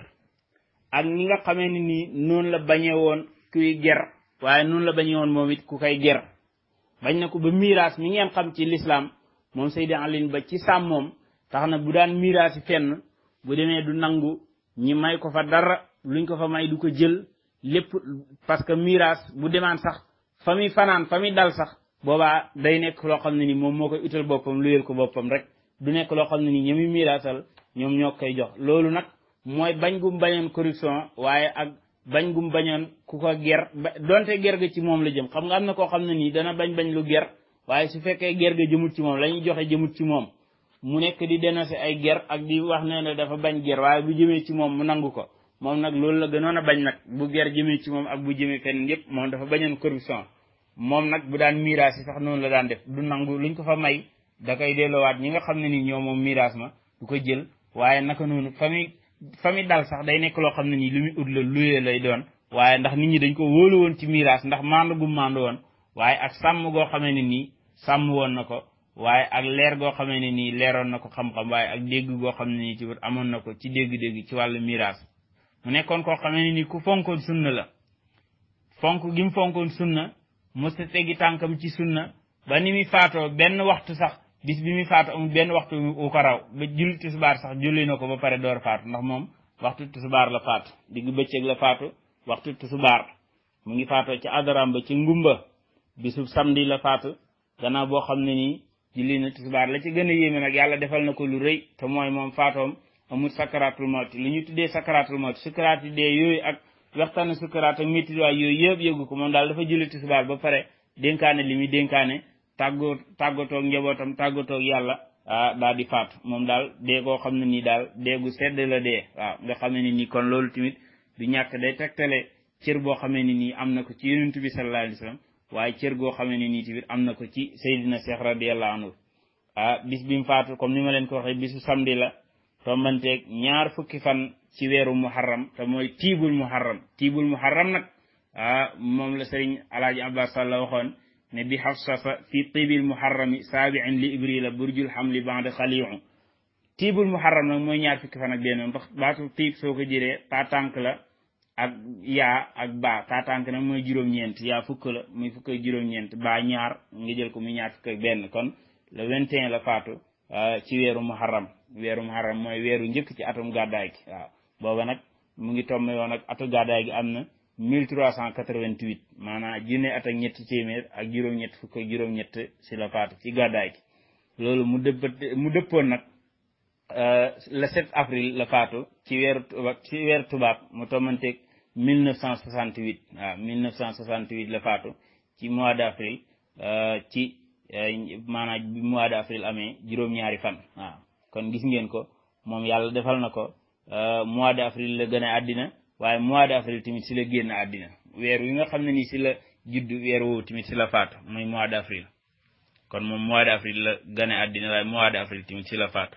ak ni nga xamee ni nii noonu la bañee woon kuy ger waaye noonu la bañee woon moom it ku koy ger bañ na ko ba miraas mi ngeen xam ci lislaam moom Seydi Aliyin Ba ci sàmmoom tax na bu daan miraas yi fenn bu demee du nangu ñi may ko fa dara luñ ko fa may du ko jël lépp parce que miraas bu demaan sax fa muy fanaan fa muy dal sax boobaa day nekk loo xam ne ni moom moo koy utal boppam luyel ko boppam rek du nekk loo xam ne ni ñoom miraasal ñoom ñoo koy jox loolu nag mooy bañ gum bañoon corruption waaye ak bañ gum bañoon ku ko ger donte ger ga ci moom la jëm xam nga am na koo xam ne nii dana bañ bañ lu ger waaye su fekkee ger ga jëmut ci moom la ñuy joxe jëmut ci moom mu nekk di dénoncer ay ger ak di wax ne ne dafa bañ ger waaye bu jëmee ci moom mu nangu ko moom nag loolu la gënoon a bañ nag bu ger jëmee ci moom ak bu jëmee fenn yépp moom dafa bañoon corruption moom nag bu daan miraas yi sax noonu la daan def du nangu luñ ko fa may da koy delloowaat ñi nga xam ne ni ñoo moom miraas ma du ko jël waaye naka noonu fa muy fa muy dal sax day nekk loo xam ne nii lu muy ut la luyee lay doon waaye ndax nit ñi dañ ko wóolu woon ci miraas ndax mandu gu mandu woon waaye ak sàmm goo xamee ne nii sàmm woon na ko waaye ak leer goo xamee ne nii leeroon na ko xam-xam waaye ak dégg goo xam ne nii ci amoon na ko ci dégg-dégg ci wàllu miraas mu nekkoon koo xamee ne nii ku fonkoon sunna la fonk gi mu fonkoon sunna mësta teggi tànkam ci sunna ba ni muy faatoo benn waxtu sax bis bi muy faatu amul benn waxtu wu ko raw ba julli tisbaar sax julli na ko ba pare door faatu ndax moom waxtu tisbaar la faatu digg bëccëg la faatu waxtu tisbaar mu ngi faatoo ci adaram ba ci ngumba bisu samedi la faatu gannaaw boo xam ne nii julli na tisbaar la ci gën a yéeme nag yàlla defal na ko lu rëy te mooy moom faatoom amul sakaratul mawti li ñu tuddee sakaratul mawti sukaraat yi dee yooyu ak waxtaane sukaraat ak métti waay yooyu yëpp yëgu ko moom daal dafa julli tisbaar ba pare dénkaane li muy dénkaane tàggoo tàggatoog njabootam tàggatoog yàlla ah daal di faatu moom daal dee koo xam ne nii daal deegu sedd la dee waaw nga xamee ne nii kon loolu tamit du ñàkk day tegtale cër boo xamee ne nii am na ko ci yonent bi sallallahu alayhi wa sallam waaye cër goo xamee ne nii tamit am na ko ci Seydina Cheikh radiyallahu anhu ah bis bi mu faatu comme ni ma leen ko waxee bisu samedi la tombanteeg ñaar fukki fan ci weeru muharram te mooy tiibul muharram tiibul muharram nag ah moom la sëriñ alaaji abbas sall waxoon ne bi xafsasa fi tiibil muharrami saabiin li ibrila burjul xamli bande xaliu tiibul muharram nag mooy ñaar fukki fan ak benn ndax baatu tiib soo ko jëlee taatànk la ak yaa ak baa taatànk nag mooy juróom-ñeent yaa fukk la muy fukk ak juróom-ñeent baa ñaar nga jël ko muy ñaar fukk ak benn kon le 21 la faatu ci weeru muharram weeru muharram mooy weeru njëkk ci atum gàddaay gi waaw booba nag mu ngi tombé woon ak atu gàddaay gi am na 1388 maanaam junne at ak ñetti téeméer ak juróom-ñett fukk ak juróom-ñett si la faatu ci gàddaay gi loolu mu dëpp mu dëppoon nag le 7 avril la faatu ci weeru tubaab ci weeru tubaab mu tommanteeg 1968 waaw 1968 la faatu ci mois d' avril ci maanaam bi mois d' avril amee juróom-ñaari fan waaw kon gis ngeen ko moom yàlla defal na ko mois d' avril la gën a àddina waaye mois d' avril tamit si la génn àddina weer wi nga xam ne ni si la judd weer woowu tamit si la faatu muy mois d' avril kon moom mois d' avril la gën a àddina waaye mois d' avril tamit si la faatu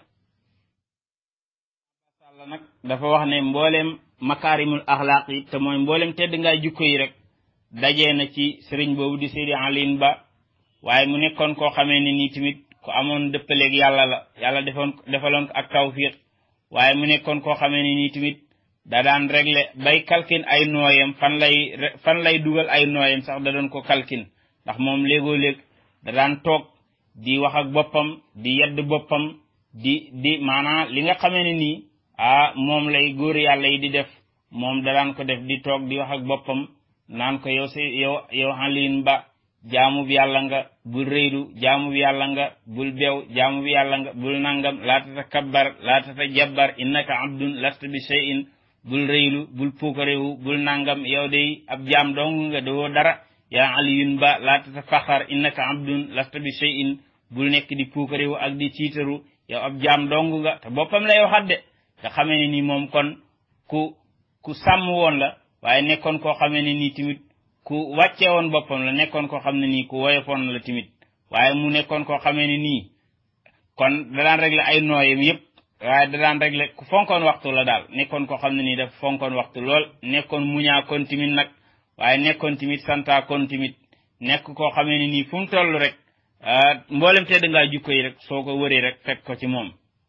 sàlla nag dafa wax ne mbooleem makaarimul axlaaq yi te mooy mbooleem tedd ngaay jukko yi rek dajee na ci sëriñ boobu di Seydi Alin Ba waaye mu nekkoon koo xamee ne nii tamit ku amoon dëppaleeg yàlla la yàlla defoon defaloon ko ak tawfiq waaye mu nekkoon koo xamee ne nii tamit da daan réglé bay kalkin ay nooyam fan lay fan lay dugal ay nooyam sax da doon ko kalkin ndax moom léegoo léeg da daan toog di wax ak boppam di yedd boppam di di maanaam li nga xamee ne nii ah moom lay góor yàlla yi di def moom da daan ko def di toog di wax ak boppam naan ko yow si yow yow Alioune Ba jaamu bi yàlla nga bul rëylu jaamu bi yàlla nga bul beew jaamu bi yàlla nga bul nangam laa tatakabbar laa tatajabbar innaka abdun lasta bi shay'in bul rëylu bul puukarewu bul nangam yow day ab jaam dong nga doo dara yaa Alioune Ba laa tatafaxar innaka abdun lasta bi shay'in bul nekk di puukarewu ak di ciitaru yow ab jaam dong nga te boppam lay waxat de nga xamee ne ni moom kon ku ku sàmm woon la waaye nekkoon koo xamee ne nii tamit ku wàcce woon boppam la nekkoon koo xam ne nii ku woyofoon la tamit waaye mu nekkoon koo xamee ne nii kon da daan régler ay nooyam yépp waaye da daan régler ku fonkoon waxtu la daal nekkoon koo xam ne nii dafa fonkoon waxtu lool nekkoon muñaa kon tamit nag waaye nekkoon tamit santaa kon tamit nekk koo xamee ne nii fu mu toll rek mboolem tedd ngaa jukko yi rek soo ko wëree rek fekk ko ci moom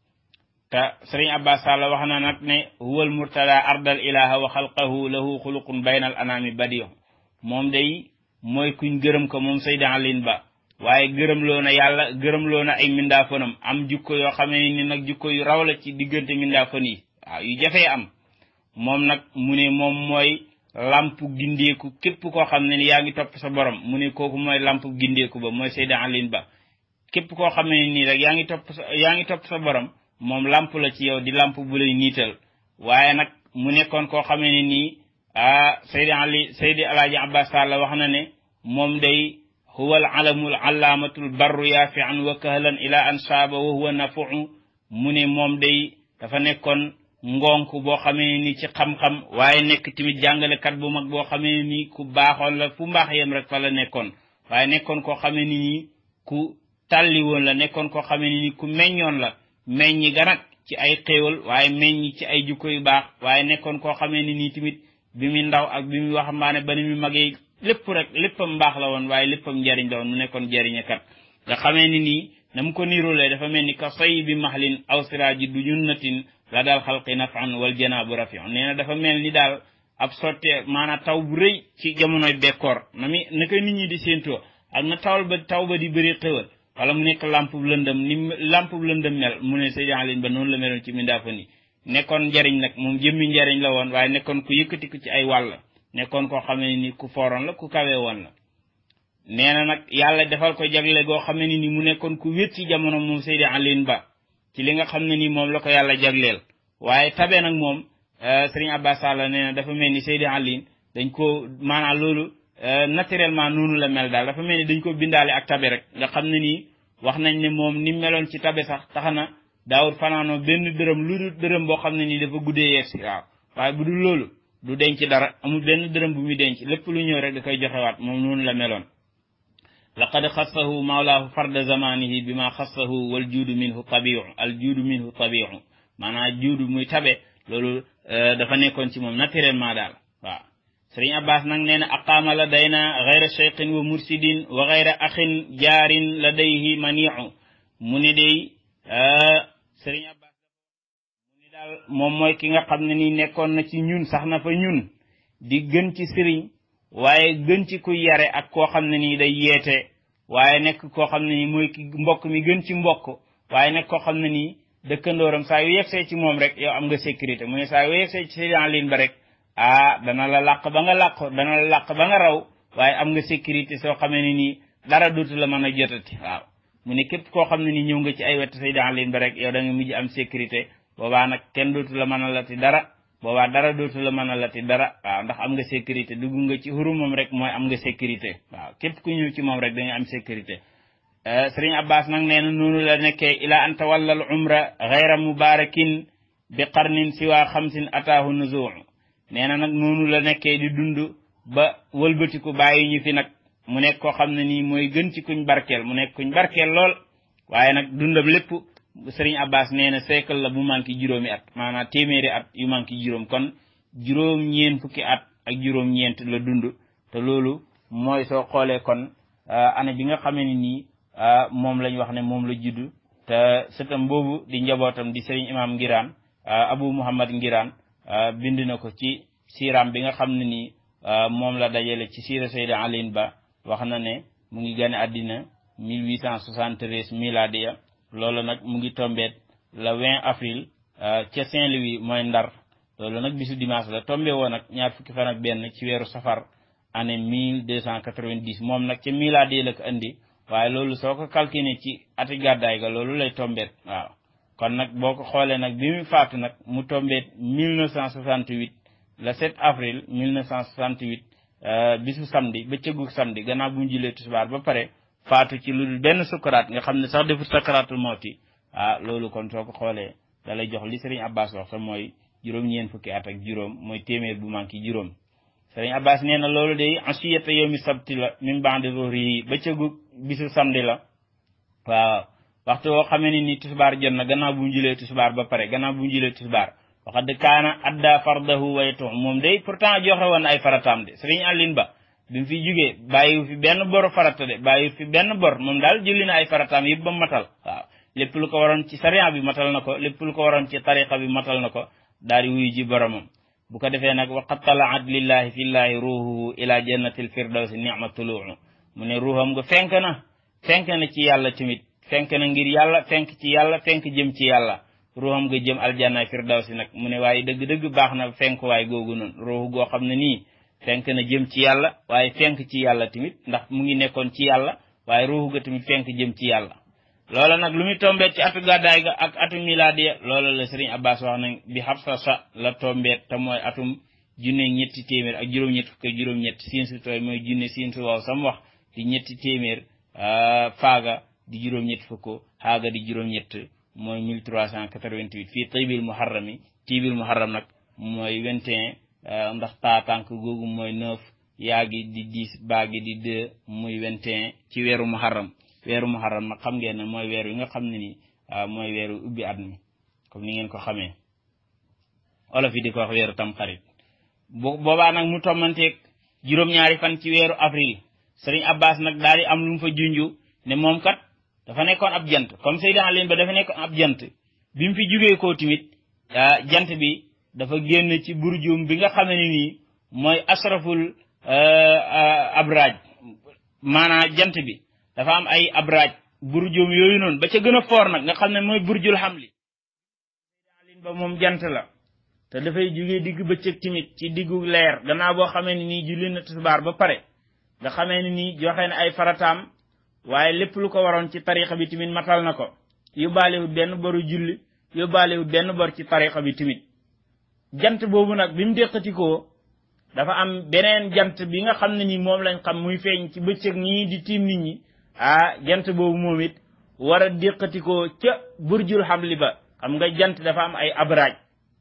te sëriñ abbas sall wax na nag ne huwal murtada ardal ilaha wa xalqahu lahu xuluqun baynal anami badiyo moom day mooy kuñ gërëm ko moom sayda alin ba waaye gërëmloo na yàlla gërëmloo na ay mindaafanam am jukko yoo xamee ni nag jukko yu raw la ci diggante mindaafan yi waaw yu jafee am moom nag mu ne moom mooy lamp gindeeku képp koo xam ne ni yaa ngi topp sa borom mu ne kooku mooy lamp gindeeku ba mooy sayda alin ba képp koo xam ne nii rek yaa ngi topp sa yaa ngi topp sa borom moom lamp la ci yow di lamp bu lay niital waaye nag mu nekkoon koo xamee ne nii ah Seydi Ali Seydi Alaaji Abbas Sall wax na ne moom day huwa al alamul allaamatul barru yaafi an wa kahlan ila an saaba wa huwa nafuu mu ne moom day dafa nekkoon ngonk boo xamee ni ci xam-xam waaye nekk tamit jàngalekat bu mag boo xamee ni ku baaxoon la fu mbaax yem rek fa la nekkoon waaye nekkoon koo xamee ni nii ku tàlli woon la nekkoon koo xamee ni nii ku meññoon la meññi ga nag ci ay xéewal waaye meññi ci ay jukko yu baax waaye nekkoon koo xamee ni nii tamit bi mu ndaw ak bi mu waxambaane ba ni mu magee lépp rek léppam mbaax la woon waaye léppam njariñ la woon mu nekkoon jariñekat nga xamee ni nii na mu ko niirulee dafa mel ni ka soy bi maxlin aw siraaji du junnatin la daal xalqi nafan wal janaabu rafion nee na dafa mel ni daal ab sotte maanaam taw bu rëy ci jamonoy bekkoor na mi na koy nit ñi di séentoo ak na tawal ba taw ba di bëri xéwal wala mu nekk lamp bu lëndëm ni lamp bu lëndëm mel mu ne Seydi Alin ba noonu la meloon ci mindaafa ni nekkoon njariñ nag moom jëmmi njariñ la woon waaye nekkoon ku yëkkatiku ci ay wàll nekkoon koo xamee ni ku fooroon la ku kawee woon la nee na nag yàlla defal ko jagle goo xamee ni mu nekkoon ku wét ci jamono moom Seydi Alin Ba ci li nga xam ne ni moom la ko yàlla jagleel waaye tabe nag moom Sëriñ Abbas Sall nee na dafa mel ni Seydi Alin dañ ko maanaam loolu naturellement noonu la mel daal dafa mel ni dañ ko bindaale ak tabe rek nga xam ne nii wax nañ ne moom ni meloon ci tabe sax tax na daawut fanaanoo benn dërëm lu dul dërëm boo xam ne nii dafa guddee yeesi waaw waaye bu dul loolu du denc dara amul benn dërëm bu muy denc lépp lu ñëw rek da koy joxewaat moom noonu la meloon laqad xassahu mawlaahu farda zamanihi bi ma xassahu wal juudu minhu tabiu al juudu minhu tabiu maanaam juudu muy tabe loolu dafa nekkoon ci moom naturellement daal waaw sëriñ abbas nag nee na aqaama la day na gayra cheikhin wa mursidin wa gayra axin jaarin la dayhi maniu mu ni day sëriñ abbas mu ni daal moom mooy ki nga xam ne nii nekkoon na ci ñun sax na fa ñun di gën ci sëriñ waaye gën ci kuy yare ak koo xam ne nii day yeete waaye nekk koo xam ne nii mooy ki mbokk mi gën ci mbokk waaye nekk koo xam ne nii dëkkandooram saa yu yegsee ci moom rek yow am nga sécurité mu ne saa yu yegsee ci sëriñ liin ba rek ah dana la làq ba nga làq dana la làq ba nga raw waaye am nga sécurité soo xamee ne nii dara dootu la mën a jotati waaw mu ne képp koo xam ne nii ñëw nga ci ay wett say daan leen ba rek yow da nga mujj am sécurité boobaa nag kenn dootu la mën a lati dara boobaa dara dootu la mën a lati dara waaw ndax am nga sécurité dugg nga ci hurumam rek mooy am nga sécurité waaw képp ku ñëw ci moom rek da nga am sécurité sëriñ abbas nag nee na noonu la nekkee ila an tawalla al umra gayra mubarakin bi qarnin siwa xamsin ataahu nuzuu nee na nag noonu la nekkee di dund ba wëlbatiku bàyyi ñu fi nag mu nekk koo xam ne nii mooy gën ci kuñ barkeel mu nekk kuñ barkeel lool waaye nag dundam lépp sëriñ abbas nee na siècle la bu manqué juróomi at maanaam téeméeri at yu manqué juróom kon juróom ñeen fukki at ak juróom ñeent la dund te loolu mooy soo xoolee kon année bi nga xamee ne nii moom lañ wax ne moom la juddu te sëtam boobu di njabootam di sëriñ imam ngiraan abu muhammad ngiraan bind na ko ci siiraam bi nga xam ne nii moom la dajale ci siira sayda alin ba wax na ne mu ngi gane àddina 1873 miladiya loolu nag mu ngi tombeet le 20 avril ca Saint-Louis mooy ndar loolu nag bisu dimanche la tombe woon nag ñaar fukki fan ak benn ci weeru safar année 1290 moom nag ca miladiya la ko indi waaye loolu soo ko calculé ci ati gàddaay ga loolu lay tombeet waaw kon nag boo ko xoolee nag bi mu faatu nag mu tombeet 1968 le 7 avril 1968 bisu samedi bëccëgu samedi gannaaw bu mu julee tisbaar ba pare faatu ci lu dul benn sukkaraat nga xam ne sax defut sakkaraatul mawti ah loolu kon soo ko xoolee da lay jox li sëriñ abbas wax te mooy juróom-ñeen fukki at ak juróom mooy téeméer bu manqué juróom sëriñ abbas nee na loolu day asiyata yawmi sabti la min ba'di zuhri bëccëgu bisu samedi la waaw waxtu woo xamee ne ni tisbaar jot na gannaaw bu mu julee tisbaar ba pare gannaaw bu mu julee tisbaar waxad kaana adda fardahu waytu moom day pourtant joxe woon ay farataam de sëriñ Alioune Ba bi mu fi jugee bàyyiwu fi benn bor farata de bàyyiwu fi benn bor moom daal jëli na ay farataam yëpp ba matal waaw lépp lu ko waroon ci sariya bi matal na ko lépp lu ko waroon ci tariqa bi matal na ko daal di wuyu ji boromam bu ko defee nag waqad talaat lillahi fillahi ruuhuhu ila jannatil firdawsi nicma tuluu mu ne ruuxam nga fenk na fenk na ci yàlla tamit fenk na ngir yàlla fenk ci yàlla fenk jëm ci yàlla ruuxam nga jëm aljanna firdawsi nag mu ne waaye dëgg-dëgg baax na fenk waay googu noonu ruuxu goo xam ne nii fenk na jëm ci yàlla waaye fenk ci yàlla tamit ndax mu ngi nekkoon ci yàlla waaye ruuxu ga tamit fenk jëm ci yàlla loola nag lu muy tombeet ci atu gàddaay ga ak atu milaadiya loola la sëriñ abbas wax nañ bi xabsa sa la tombeet te mooy atum junne ñetti téeméer ak juróom-ñett fukk juróom-ñett siin su tooy mooy junne siin su waaw sam wax di ñetti téeméer faaga di juróom-ñett fukk xaaga di juróom-ñett mooy 1388 fii taybil muharrami tiibil muharram nag mooy 21 ndax taa tànk googu mooy 9 yaa gi di 10 baa gi di 2 muy 21 ci weeru muharram weeru muharram nag xam ngeen ne mooy weer wi nga xam ne ni mooy weeru ubbi at mi comme ni ngeen ko xamee olof yi di ko wax weeru tam xarit bu boobaa nag mu tommanteeg juróom-ñaari fan ci weeru avril sëriñ abbas nag daal di am lu mu fa junju ne moom kat dafa nekkoon ab jant comme Seydina Alioune ba dafa nekkoon ab jant bi mu fi jugee koo tamit jant bi dafa génn ci burjum bi nga xam ne nii mooy asraful abraj maanaa jant bi dafa am ay abraj burjum yooyu noonu ba ca gën a foor nag nga xam ne mooy burjul xamli Seydina Alioune ba moom jant la te dafay jugee digg bëccëg tamit ci diggu leer gannaaw boo xamee ne nii julli na tisbaar ba pare nga xamee ne nii joxe na ay farataam waaye lépp lu ko waroon ci tarixa bi tamit matal na ko yóbbaalewut benn boru julli yóbbaalewut benn bor ci tarixa bi tamit jant boobu nag bi mu déqatikoo dafa am beneen jant bi nga xam ne ni moom lañ xam muy feeñ ci bëccëg nii di tiim nit ñi ah jant boobu moom it war a déqatikoo ca burjul xamli ba xam nga jant dafa am ay abraaj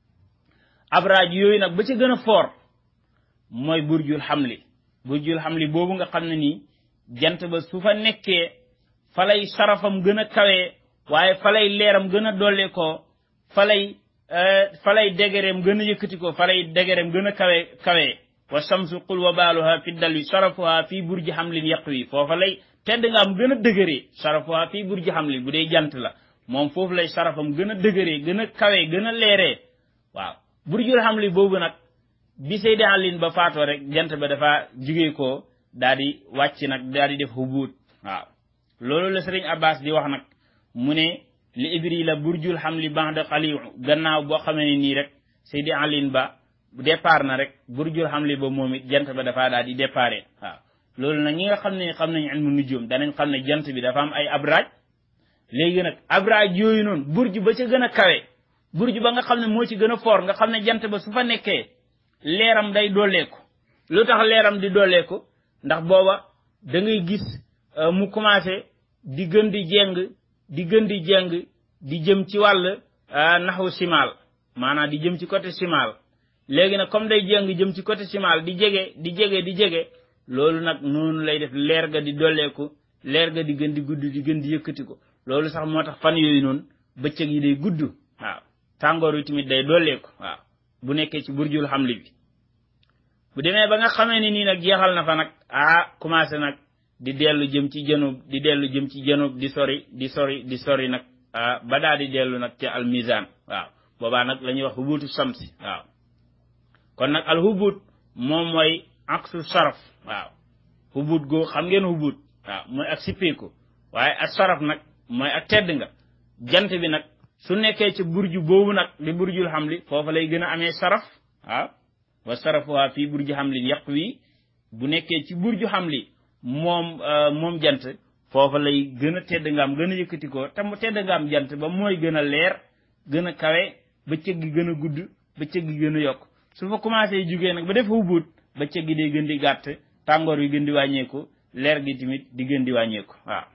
abraaj yooyu nag ba ca gën a foor mooy burjul xamli burjul xamli boobu nga xam ne nii jant ba su fa nekkee fa lay sarafam gën a kawee waaye fa lay leeram gën a dollee koo fa lay fa lay degereem gën a yëkkati ko fa lay degereem gën a kawe kawee wa samsu qul wa baaluha fi dalwi sarafuha fii burji xamlin yaqwi foofa lay tedd nga am gën a dëgëree sarafuha fii burji xamlin bu dee jant la moom foofu lay sarafam gën a dëgëree gën a kawee gën a leeree waaw burjul xamli boobu nag bi Seydi Alin ba faatoo rek jant ba dafa jugee ko daal di wàcc nag daal di def hubuut waaw loolu la sëriñ Abbas di wax nag mu ne li ibri la burjul xamli ba'da xaliu gannaaw boo xamee ne nii rek Seydi Alin ba départ na rek burjul xamli ba moom it jant ba dafa daal di déparé waaw loolu nag ñi nga xam ne xam nañ ilmu nujum danañ xam ne jant bi dafa am ay abraaj léegi nag abraaj yooyu noonu burj ba ca gën a kawe burj ba nga xam ne moo ci gën a foor nga xam ne jant ba su fa nekkee leeram day dolleeku lu tax leeram di dolleeku ndax booba da ngay gis mu commencé di gën di jeng di gën di jeng di jëm ci wàll naxu simaal maanaam di jëm ci côté simaal léegi nag comme day jeng jëm ci côté simaal di jege di jege di jege loolu nag noonu lay def leer ga di dolleeku leer ga di gën di gudd di gën di yëkkati ko loolu sax moo tax fan yooyu noonu bëccëg yi day gudd waaw tàngoor wi tamit day dolleeku waaw bu nekkee ci burjul xamli bi bu demee ba nga xamee ni nii nag jeexal na fa nag ah commencé nag di dellu jëm ci janub di dellu jëm ci janub di sori di sori di sori nag ah ba daal di dellu nag ci almizan waaw boobaa nag la ñuy wax hubuutu samsi waaw kon nag al hubuut moom mooy aksu saraf waaw hubuut goo xam ngeen hubuut waaw mooy ak sippeeku waaye ak saraf nag mooy ak tedd nga jant bi nag su nekkee ci burju boobu nag di burjul xamli foofa lay gën a amee saraf waaw wa sarafuha fii burju xamlin yàq wi bu nekkee ci burju xamli moom moom jant foofa lay gën a tedd nga am gën a yëkkati ko te mu tedd nga am jant ba mooy gën a leer gën a kawe bëccëg gi gën a gudd bëccëg gi gën a yokk su fa commencé jugee nag ba def hubuut bëccëg gi day gën di gàtt tàngoor wi gën di wàññeeku leer gi tamit di gën di wàññeeku waaw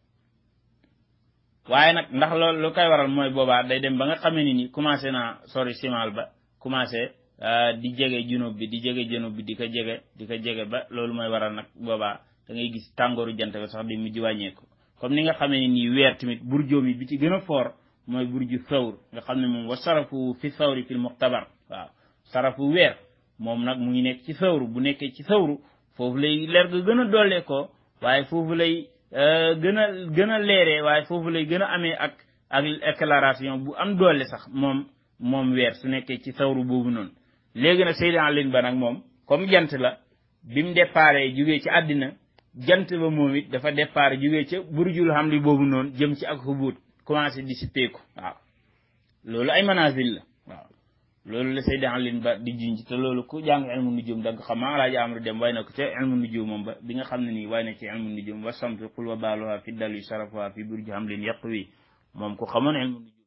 waaye nag ndax loolu lu koy waral mooy boobaa day dem ba nga xamee ni ni commencé naa sori simal ba commencé di jege junub bi di jege junub bi di ko jege di ko jege ba loolu mooy waral nag boobaa da ngay gis tàngooru jant ba sax di mujj wàññeeku comme ni nga xamee ni nii weer tamit burjoom yi bi ci gën a foor mooy burju sawr nga xam ne moom wa sarafu fi sawri fil muxtabar waaw sarafu weer moom nag mu ngi nekk ci sawru bu nekkee ci sawru foofu lay leer ga gën a dollee ko waaye foofu lay gën a gën a leeree waaye foofu lay gën a amee ak ak éclairation bu am doole sax moom moom weer su nekkee ci sawru boobu noonu léegi nag Seydina Alioune ba nag moom comme jant la bi mu déparé jugee ci àddina jant ba moom it dafa départ jugee ca burjul xam li boobu noonu jëm ci ak xubuut commencé di sippeeku waaw loolu ay manazil la waaw loolu la Seydina Alioune ba di junj te loolu ku jàng ilmu nujum da nga xam maa alaaji amru dem way na ko ca ilmu nujum moom ba bi nga xam ne nii way na ci ilmu nujum wa samtu qul wa baaluha fi dalwi sarafuha fi burji hamlin yaqwi moom ku xamoon ilmu nujum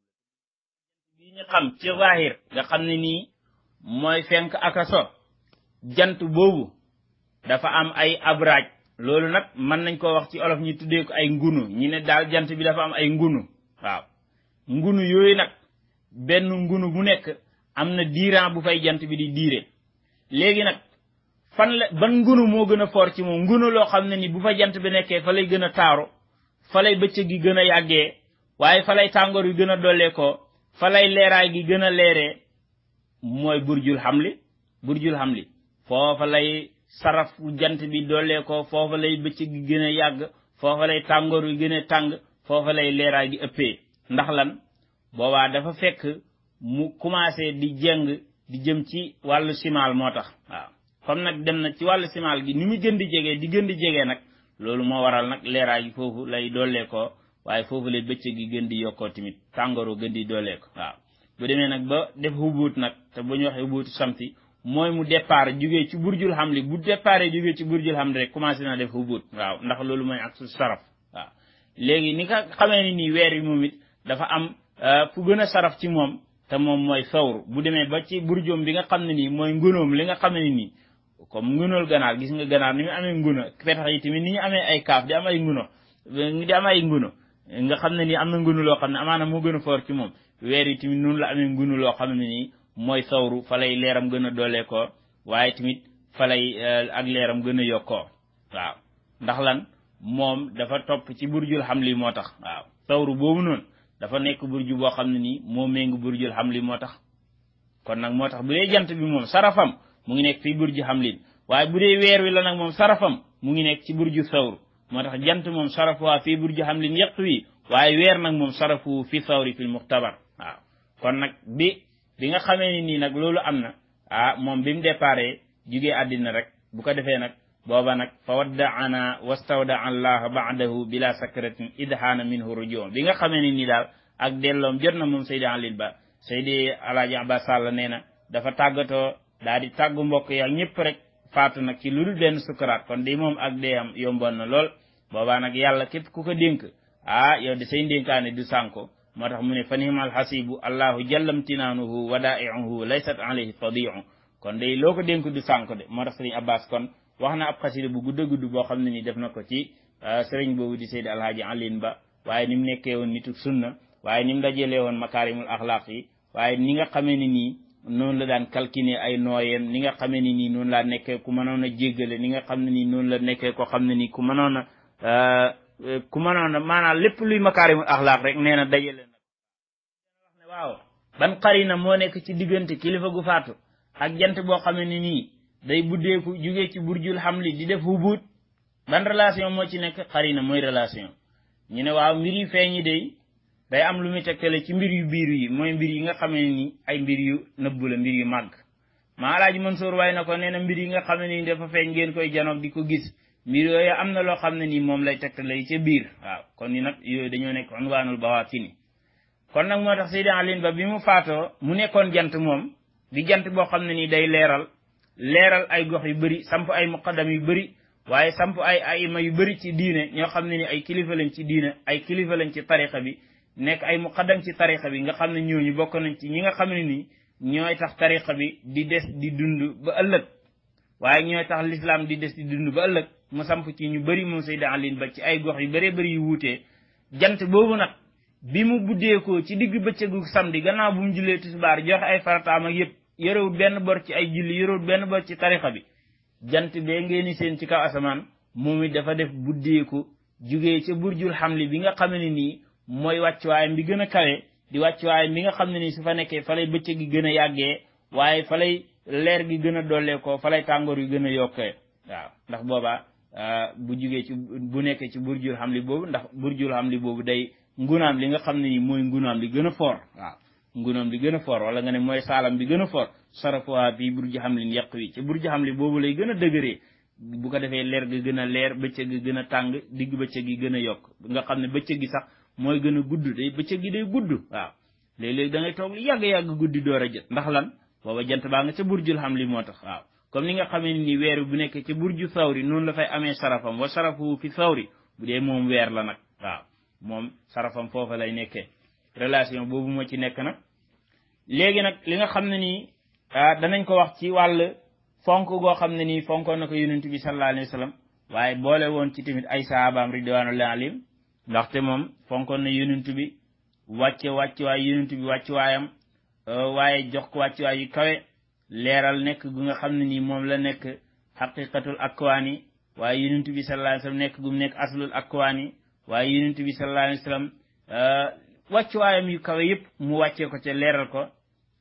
bi ñu xam ci zahir nga xam ne nii mooy fenk ak a so jant boobu dafa am ay abraaj loolu nag mën nañ koo wax ci olof ñi tuddee ko ay ngunu ñi ne daal jant bi dafa am ay ngunu waaw ngunu yooyu nag benn ngunu bu nekk am na diiran bu fay jant bi di diire léegi nag fan la ban ngunu moo gën a foor ci moom ngunu loo xam ne ni bu fa jant bi nekkee fa lay gën a taaru fa lay bëccëg gi gën a yàggee waaye fa lay tàngoor yu gën a dollee ko fa lay leeraay gi gën a leeree mooy burjul xamli burjul xamli foofa lay saraf jant bi dollee ko foofa lay bëccëg gi gën a yàgg foofa lay tàngoor yu gën a tàng foofa lay leeraay gi ëppee ndax lan boobaa dafa fekk mu commencé di jeng di jëm ci wàllu simaal moo tax waaw comme nag dem na ci wàllu simaal gi ni mu gën di jegee di gën di jegee nag loolu moo waral nag leeraay gi foofu lay dollee ko waaye foofu lay bëccëg gi gën di yokkoo tamit tàngooru gën di dollee ko waaw bu demee nag ba def hubuut nag te bu ñu waxee hubuutu samti mooy mu départ jugee ci burjul xamli bu départ jugee ci burjul xamli rek commencé na def hubuut waaw ndax loolu mooy ak su saraf waaw léegi ni nga xamee ni nii weer yi moom it dafa am fu gën a saraf ci moom te moom mooy sawru bu demee ba ci burjoom bi nga xam ne nii mooy ngunoom li nga xam ne nii comme ngunool ganaar gis nga ganaar ni mu amee nguno petax yi tamit ni ñu amee ay kaaf di am ay nguno di am ay nguno nga xam ne nii am na ngunu loo xam ne amaana moo gën a foor ci moom weer yi tamit noonu la amee ngunu loo xam ne nii mooy sawru fa lay leeram gën a doolee ko waaye tamit fa lay ak leeram gën a yokkoo waaw ndax lan moom dafa topp ci burjul xamli moo tax waaw sawru boobu noonu dafa nekk burju boo xam ne nii moo méngi burjul xamli moo tax kon nag moo tax bu dee jant bi moom sarafam mu ngi nekk fii burju xamlin waaye bu dee weer wi la nag moom sarafam mu ngi nekk ci burju sawru moo tax jant moom sarafu waa fii burju xamlin yett wi waaye weer nag moom sarafu fi sawri fil muxtabar waaw kon nag bi bi nga xamee ni nii nag loolu am na ah moom bi mu déparé jugee àddina rek bu ko defee nag booba nag fa waddaana wastawda allah baadahu bila sakratin idhaana minhu rujuu bi nga xamee ni nii daal ak delloom jot na moom Seydi Alil Ba Seydi Alaaji Abbas Sall nee na dafa tàggatoo daal di tàggu mbokk yi ak ñëpp rek faatu nag ci lu dul benn sukaraat kon di moom ak dee am yomboon na lool boobaa nag yàlla képp ku ko dénk ah yow de say ndénkaane du sànko moo tax mu ne fa nimal xasibu allahu jallamtinaanuhu wadaiuhu laysat alayhi tadiu kon day loo ko dénk du sànko de moo tax sëriñ abbas kon wax na ab xasida bu gudd a gudd boo xam ne ni def na ko ci sëriñ boobu di seydi alhaaji alin ba waaye ni mu nekkee woon nitu sunna waaye ni mu dajalee woon makaarimul axlaaq yi waaye ni nga xamee ni nii noonu la daan calculer ay nooyeem ni nga xamee ni nii noonu laa nekkee ku mënoon a jéggale ni nga xam ne nii noonu la nekkee ko xam ne nii ku mënoon a ku mënoon a maanaam lépp luy makaarimul axlaaq rek nee na dajale na wax ne waaw ban xarina moo nekk ci diggante kilifa gu faatu ak jant boo xam ne nii day buddeeku jugee ci burjul xamli di def hubuut ban relation moo ci nekk xarina mooy relation ñu ne waaw mbir yu feeñi day day am lu muy tegtale ci mbir yu biir yi mooy mbir yi nga xam ne ni ay mbir yu nëbbu la mbir yu màgg maa alaaji Mansour waaye na ko nee na mbir yi nga xam ne nii dafa feeñ ngeen koy janoog di ko gis mbir yooyu am na loo xam ne nii moom lay tegtale ca biir waaw kon ni nag yooyu dañoo nekk unwaanul bawaatini kon nag moo tax Seydi Alin Ba bi mu faatoo mu nekkoon jant moom di jant boo xam ne nii day leeral leeral ay gox yu bëri samp ay muqaddam yu bëri waaye samp ay ayima yu bëri ci diine ñoo xam ne ni ay kilifa lañ ci diine ay kilifa lañ ci tariqa bi nekk ay muqaddam ci tariqa bi nga xam ne ñooñu bokk nañ ci ñi nga xam ne nii ñooy tax tariqa bi di des di dund ba ëllëg waaye ñooy tax l'islam di des di dund ba ëllëg mu samp ci ñu bëri moom Seydi Alin Ba ci ay gox yu bëree bëri yu wuutee jant boobu nag bi mu buddeekoo ci digg bëccëgu samedi gannaaw bu mu jullee tisbaar joxe ay farataam ak yëpp yorewut benn bor ci ay julli yorewut benn bor ci tariqa bi jant bee ngeeni seen ci kaw asamaan moom it dafa def buddeeku jugee ca burjul xamli bi nga xam ne nii mooy wàccuwaayam bi gën a kawe di wàccuwaayam bi nga xam ne nii su fa nekkee fa lay bëccëg gi gën a yàggee waaye fa lay leer gi gën a dollee ko fa lay tàngoor yu gën a yokkee waaw ndax boobaa bu jugee ci bu nekkee ci burjul xamli boobu ndax burjul xamli boobu day ngunaam li nga xam ne nii mooy ngunaam li gën a foor waaw ngunaam li gën a foor wala nga ne mooy saalam bi gën a foor sarafuwaa bii burju xamlin yàq wi ci burju xamli boobu lay gën a dëgëree bu ko defee leer gi gën a leer bëccëg gi gën a tàng digg bëccëg gi gën a yokk nga xam ne bëccëg gi sax mooy gën a gudd day bëccëg gi day gudd waaw léeg-léeg da ngay toog lu yàgg-yàgg guddi door a jot ndax lan booba jant baa nga ca burjul xamli moo tax waaw comme ni nga xamee ni weer bu nekk ci burju sawri noonu la fay amee sarafam wa sarafu fi sawri bu dee moom weer la nag waaw moom sarafam foofa lay nekkee relation boobu moo ci nekk nag léegi nag li nga xam ne nii danañ ko wax ci wàll fonk goo xam ne nii fonkoon na ko yonent bi sallallahu alayhi wa sallam waaye boole woon ci tamit ay saabaam ridwanullahi alayhim ndaxte moom fonkoon na yonent bi wàcce wàcc waay yonent bi wàcc waayam waaye jox ko wàcc waay yu kawe leeral nekk gu nga xam ne nii moom la nekk xaqiqatul akwaani waaye yonent bi sallallahu alayhi wa sallam nekk gu mu nekk aslul akwaani waaye yonent bi sallallahu alayhi wa sallam wàccuwaayam yu kawe yëpp mu wàccee ko ca leeral ko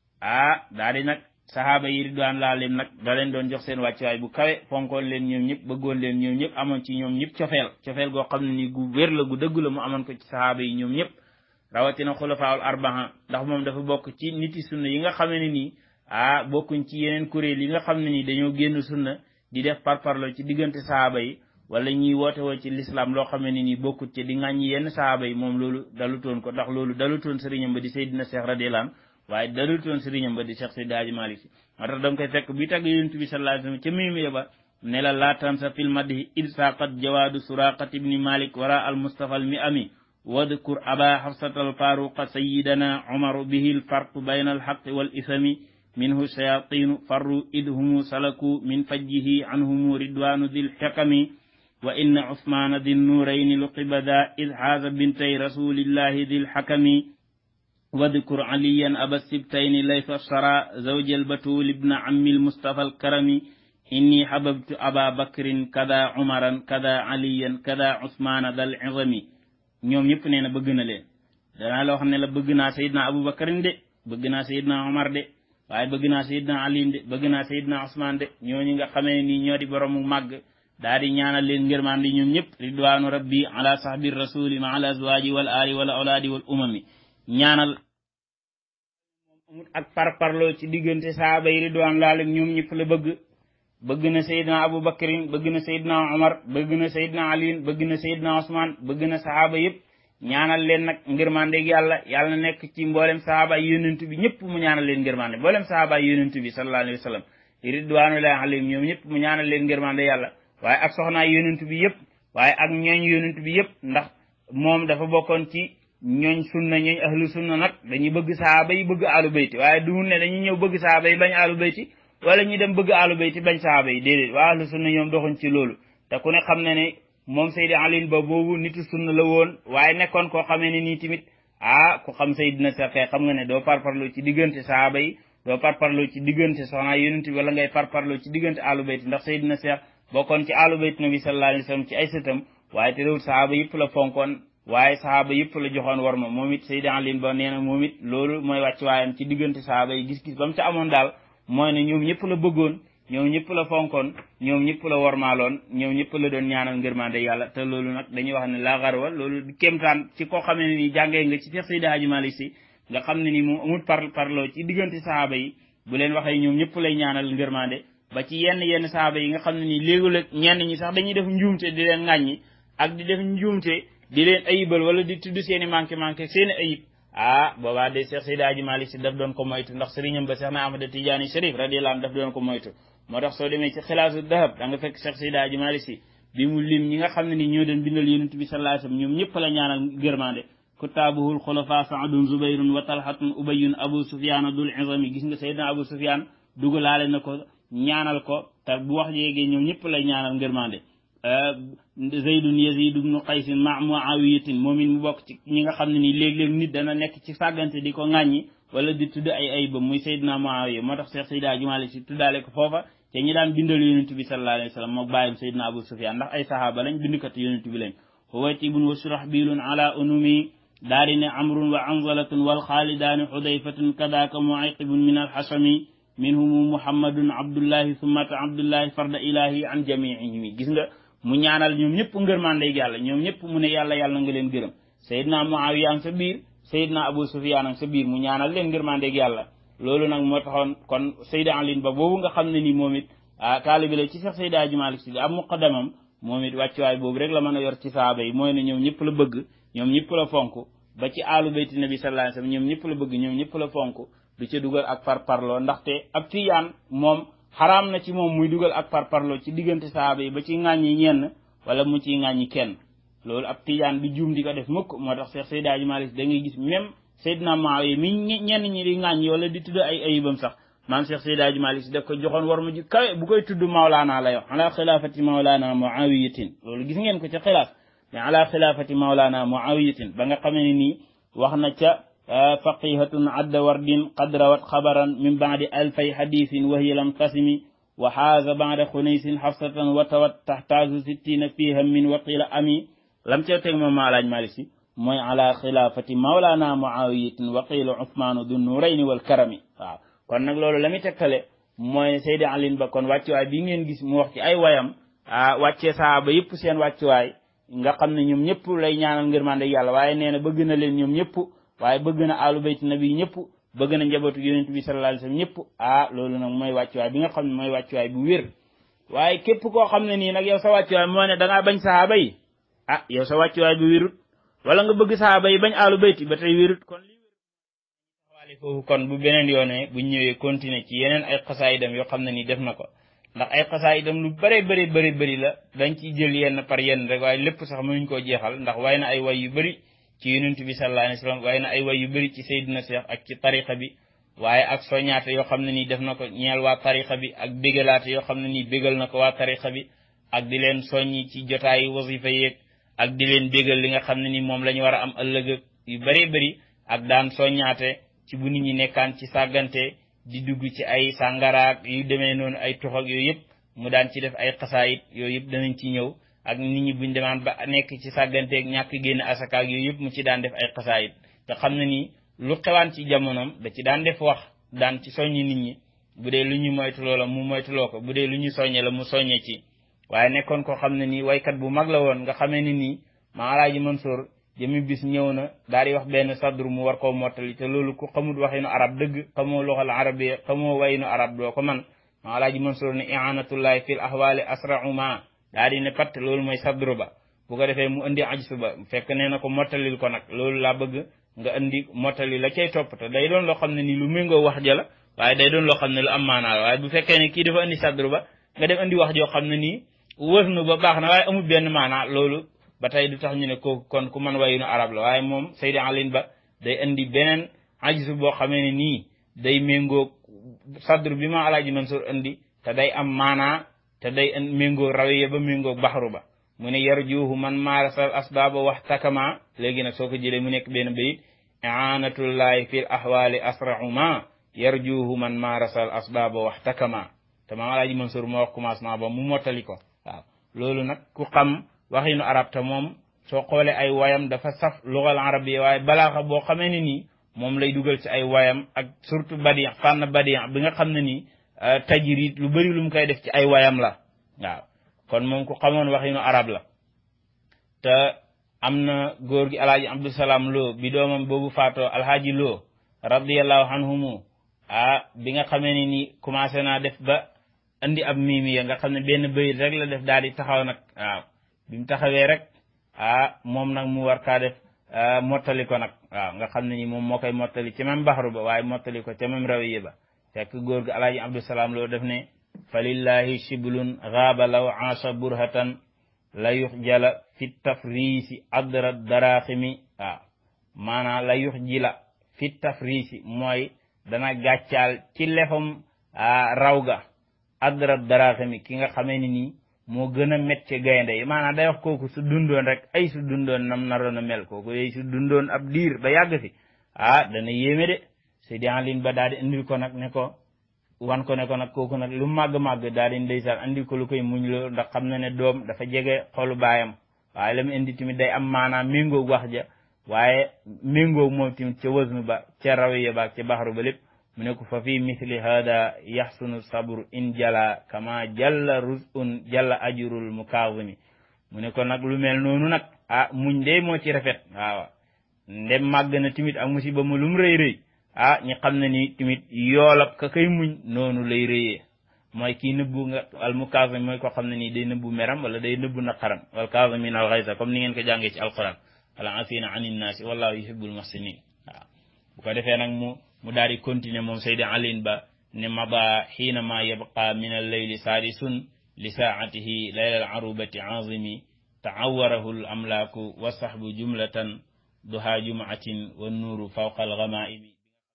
ah daa di nag sahaaba yi ridwaan laa leen nag da leen doon jox seen wàccuwaay bu kawe fonkoon leen ñoom ñëpp bëggoon leen ñoom ñëpp amoon ci ñoom ñëpp cofeel cofeel goo xam ne ni gu wér la gu dëgg la mu amoon ko ci sahaaba yi ñoom ñëpp rawatina xulafaawul arbaha ndax moom dafa bokk ci niti sunna yi nga xam ne nii ah bokkuñ ci yeneen kuréel yi nga xam ne ni dañoo génn sunna di def parparlo ci diggante sahaaba yi wala ñuy woote woo ci l'islam loo xam ne ni bokkut ci di ŋàññi yenn sahaaba yi moom loolu dalutoon ko ndax loolu dalutoon sëriñam ba di Seydina Cheikh radiyallahu anhu waaye dalutoon sëriñam ba di Cheikh Seydi Hadji Malick Si moo tax da nga koy fekk bi tagg yonent bi sallallahu alayhi wasallam ca mimi ba ne la laa tansa fil madhi id saqat jawaadu suraqat ibni malik wara al mustafa al mi ami wadkur aba xafsata al faruqa sayidana umaru bihi al farqu bayna al xaqi wal isami minhu shayatinu farru id humu salaku min fajjihi anhumu ridwanu dil xikami wa inna usmaana di nuurayni luqibada id xaaza bintay rasulillahi di lxakami wadkur aliyan aba sibtayni laysa shara zawja albatul ibna ammi almustafa alkarami inni xababtu aba bakrin kada umaran kada aliyan kada usmaana dal izami ñoom ñëpp nee na bëgg na leen danaa la wax ne la bëgg naa sayidna abu bakrin de bëgg naa sayidna umar de waaye bëgg naa sayidna aliin de bëgg naa sayidna usmaan de ñooñu nga xamee nii ñoo di boroomu màgg daa di ñaanal leen ngërmaan di ñoom ñëpp ridwaanu rabbi ala sahbi rasuli ma ala azwaji wal ali wal awlaadi wal umami ñaanal amut ak parparloo ci diggante saaba yi ridwaan laalim ñoom ñëpp la bëgg bëgg na sayidna abu bakrin bëgg na sayidna umar bëgg na sayidna aliin bëgg na sayidna usmaan bëgg na sahaaba yëpp ñaanal leen nag ngërmande yàlla yàlla na nekk ci mboolem sahaaba yi yonent bi ñëpp mu ñaanal leen ngërmande mboolem sahaaba yi yonent bi sallallahu alayhi wa sallam ridwaanullahi alayhim ñoom ñëpp mu ñaanal leen ngërmande yàlla waaye ak soxnaay yonent bi yëpp waaye ak ñooñ yonent bi yëpp ndax moom dafa bokkoon ci ñooñ sunna ñooñ ahlu sunna nag dañuy bëgg sahaaba yi bëgg alu bayti waaye duhul ne dañuy ñëw bëgg sahaaba yi bañ alu bayti wala ñu dem bëgg alu bayti bañ sahaaba yi déedéet waa ahlu sunna ñoom doxuñ ci loolu te ku ne xam ne ne moom Seydi Aliin ba boobu nitu sunna la woon waaye nekkoon koo xamee ne nii tamit ah ku xam Seydina Seex xam nga ne doo parparloo ci diggante sahaaba yi doo parparloo ci diggante soxna yonent bi wala ngay parparloo ci diggante alu bayti ndax Seydina Seex bokkoon ci alu bayt nabi sallallahu alayhi wa sallam ci ay sëtam waaye te réwul sahaaba yëpp la fonkoon waaye sahaaba yëpp la joxoon war ma moom it Seydi Aliin ba nee na moom it loolu mooy wàcc waayam ci diggante sahaaba yi gis-gis ba mu ca amoon daal mooy ne ñoom ñëpp la bëggoon ñoom ñëpp la fonkoon ñoom ñëpp la wormaaloon ñoom ñëpp la doon ñaanal ngërmande yàlla te loolu nag dañuy wax ne la garwa loolu kéemtaan ci koo xamee ne ni jàngee nga ci Cheikh Seydi Hadji Malick Sy nga xam ne ni moom amul par parloo ci diggante sahaaba yi bu leen waxee ñoom ñëpp lay ñaanal ngërmande ba ci yenn yenn sahaaba yi nga xam ne nii léegi-léeg ñenn ñi sax dañuy def njuumte di leen ŋàññi ak di def njuumte di leen ayibal wala di tudd seen i manqué manqué seen i ayib ah boobaa de Cheikh Seydi Hadji Malick Sy daf doon ko moytu ndax sëriñam ba Cheikh na Ahmada Tidiane Chérif radiyallahu anhu daf doon ko moytu moo tax soo demee ci xilaasu dahab da nga fekk Cheikh Seydi Hadji Malick Sy bi mu lim ñi nga xam ne ni ñoo doon bindal yonent bi sallallahu alayhi wasallam ñoom ñëpp la ñaanal gërmande kutaabuhul xulafa saadun zubayrun wa talhatun ubayun abu sufyaan dul izami gis nga Seydina abu sufyaan dugalaale na ko ñaanal ko te bu wax jéegee ñoom ñëpp lay ñaanal ngërmande zaydun yazid ibnu qaysin ma muawiyatin moom it mu bokk ci ñi nga xam ne nii léeg-léeg nit dana nekk ci sàggante di ko ŋàññi wala di tudd ay ayibam muy saydna muawiya moo tax Cheikh Seydi Hadji Malick Sy tuddaale ko foofa te ñi daan bindal yonent bi sallallahu alayhi wa sallam moo bàyyam saydna abu sufyan ndax ay sahaaba lañ bindkat yonent bi lañ huwaytibun wa surahbilun ala unumi daari ne amrun wa anzalatun wal xaalidaani xudayfatun kadaka muayqibun min alxasami minhumu muhammadun abdullahi summata abdullahi farda ilahi an jamiihimi gis nga mu ñaanal ñoom ñëpp ngërmandey yàlla ñoom ñëpp mu ne yàlla yàlla nga leen gërëm sayidna muawiya ang sa biir sayidna abu sufyaan ang sa biir mu ñaanal leen ngërmandey yàlla loolu nag moo taxoon kon sayida alin ba boobu nga xam ne ni moom it ah taalibi la ci sax sayida Hadji Malick Sy am muqaddamam moom it wàccuwaay boobu rek la mën a yor ci saaba yi mooy ne ñoom ñëpp la bëgg ñoom ñëpp la fonk ba ci aalu bayti nabi sallallahu alayhi wasallam ñoom ñëpp la bëgg ñoom ñëpp la fonk du ca dugal ak parparloo ndaxte ab tiyaan moom xaraam na ci moom muy dugal ak parparloo ci diggante saaba yi ba ci ŋàññi ñenn wala mu ciy ŋàññi kenn loolu ab tiyaan du juum di ko def mukk moo tax Cheikh Seydi Hadji Malick da ngay gis même Seydina Muawiya mi ñenn ñi di ŋàññi wala di tudd ay ayibam sax maam Cheikh Seydi Hadji Malick si daf ko joxoon war ma ji kawe bu koy tudd Mawlaana la yow ala xilaafati Mawlaana Muawiyatin loolu gis ngeen ko ca xilaaf mais ala xilaafati Mawlaana Muawiyatin ba nga xamee ne nii wax na ca faqihatun adda wardin qad rawat xabaran min baadi alfay hadisin wa hiya lam tasimi wa xaaza baada xunaysin xafsatan wa tawat taxtaasu sittina fiha min waqila ami lam ca teg moom maalaaj Malick si mooy ala xilaafati mawlaana muawiyatin wa qiila usmaanu du nurayni wal karami waaw kon nag loolu la muy tegtale mooy Seydi Alin ba kon wàccuwaay bi ngeen gis mu wax ci ay wayam ah wàccee saaba yëpp seen wàccuwaay nga xam ne ñoom ñëpp lay ñaanal ngërmande yàlla waaye nee na bëgg na leen ñoom ñëpp waaye bëgg na alu bayti nabi ñëpp bëgg na njabootu yonent bi sallallahu alayhi wasallam ñëpp ah loolu nag mooy wàccuwaay bi nga xam ne mooy wàccuwaay bu wér waaye képp koo xam ne nii nag yow sa wàccuwaay moo ne da ngaa bañ sahaaba yi ah yow sa wàccuwaay bu wérut wala nga bëgg sahaaba yi bañ alu bayti ba tey wérut kon li waale foofu kon bu beneen yoone bu ñëwee continuer ci yeneen ay xasaayidam yoo xam ne nii def na ko ndax ay xasaayidam lu bare bëri bëri bëri la dañ ciy jël yenn par yenn rek waaye lépp sax mënuñ koo jeexal ndax way na ay way yu bëri ci yonent bi sallallahu alayhi wasallam waaye na ay way yu bëri ci Seydina Cheikh ak ci tariqa bi waaye ak soñaate yoo xam ne nii def na ko ñeel waa tariqa bi ak bégalaate yoo xam ne nii bégal na ko waa tariqa bi ak di leen soññi ci jotaayu wasifa yeeg ak di leen bégal li nga xam ne ni moom la ñu war a am ëllëg yu bëree bëri ak daan soññaate ci bu nit ñi nekkaan ci sàggante di dugg ci ay sàngaraak yu demee noonu ay tux ak yooyu yëpp mu daan ci def ay xasaayit yooyu yëpp danañ ci ñëw ak nit ñi buñ demaan ba nekk ci sàgganteeg ñàkk génn asakaak yooyu yëpp mu ci daan def ay xasaayit nga xam ne ni lu xewaan ci jamonoom da ci daan def wax daan ci soññi nit ñi bu dee lu ñu moytuloo la mu moytuloo ko bu dee lu ñu soññe la mu soññe ci waaye nekkoon ko xam ne nii waykat bu mag la woon nga xamee ni nii maa alaaji Mansour jëmi bis ñëw na daal di wax benn sadru mu war koo mottali te loolu ku xamul waxinu arab dëgg xamoo loxal arabiya xamoo wayinu arab doo ko man maa alaaji Mansour ne i'anatullahi fil ahwali asra'u ma daal di ne patt loolu mooy sadru ba bu ko defee mu indi ajsu ba fekk nee na ko mottalil ko nag loolu laa bëgg nga indi mottali la cay topp te day doon loo xam ne nii lu méngoo wax ja la waaye day doon loo xam ne lu am maanaa la waaye bu fekkee ne kii dafa indi sadru ba nga dem indi wax joo xam ne nii wësnu ba baax na waaye amul benn maanaa loolu ba tey du tax ñu ne kooku kon ku man wayinu arab la waaye moom Seydi Alin Ba day indi beneen ajisu boo xamee ne nii day méngoo sadru bi ma alaaji Mansour indi te day am maanaa te day méngoo rawiya ba méngoo baxru ba mu ne yarjuhu man maarasal asbaaba wax takama léegi nag soo ko jëlee mu nekk benn bayit aanatullahi fi l ahwali asra'u ma yarjuhu man maarasal asbaaba wax takama te maam alaaji Mansour moo wax commencement ba mu mottali ko waaw loolu nag ku xam waxinu arab te moom soo xoolee ay wayam dafa saf lugal arabiya waaye balaaxa boo xamee ne nii moom lay dugal ci ay wayam ak surtout badi fànn badi bi nga xam ne nii tajrid lu bëri lu mu koy def ci ay wayam la waaw kon moom ku xamoon waxinu arab la te am na góor gi alhaaji abdusalaam loo bi doomam boobu faatoo alhaaji loo radiallahu anhumu ah bi nga xamee ne nii commencé naa def ba andi ab miimiya nga xam ne benn bayit rek la def daal di taxaw nag waaw bi mu taxawee rek ah moom nag mu war kaa def mottali ko nag waaw nga xam ne ni moom moo koy mottali ci même baxaru ba waaye mottali ko ca même rawiye ba fekk góor gi alaaji abdusalaam loo def ne fa lillahi shiblun gaaba law aasha burhatan la yux jala fi tafriisi adra daraaximi waaw maanaam la yux jila fi tafriisi mooy dana gàccaal ci lefam raw ga adra daraaximi ki nga xamee ni nii moo gën a met ci gaynde yi maanaam day wax kooku su dundoon rek ay su dundoon nam naroon a mel kooku yooyu su dundoon ab diir ba yàgg fi ah dana yéeme de Seydi Alin ba daal di indil ko nag ne ko wan ko ne ko nag kooku nag lu màgg-màgg daal di ndeysaan andil ko lu koy muñ loo ndax xam na ne doom dafa jege xolu baayam waaye la mu indi tamit day am maanaam méngoog wax ja waaye méngoog moom tamit ca wasnu ba ca rawiya ba ca baxaru ba lépp mu ne ko fa fi misli hada yaxsunu sabru in jala kama jalla rusun jalla ajurul mukaawimi mu ne ko nag lu mel noonu nag ah muñ de moo ci rafet waaw ndem màgg na tamit ak musiba mu lum rëy rëy ah ñi xam ne ni tamit yoolab ka kay muñ noonu lay rëyee mooy kii nëbbu nga al mukaawimi mooy ko xam ne nii day nëbbu meram wala day nëbbu naqaram wal kaasimin al xaysa comme ni ngeen ko jàngee ci alquran wala afina anin naasi wallahu yuhibbul muhsinin waaw bu ko defee nag mu mu daal di continuer moom Seydi Alin Ba ne maba xiinama yabqa min alleyli saadisun li saatihi layla alarubati azimi taawarahu l amlaaku wa sahbu jumlatan duha jumaatin wa nuuru fawqa algamaimi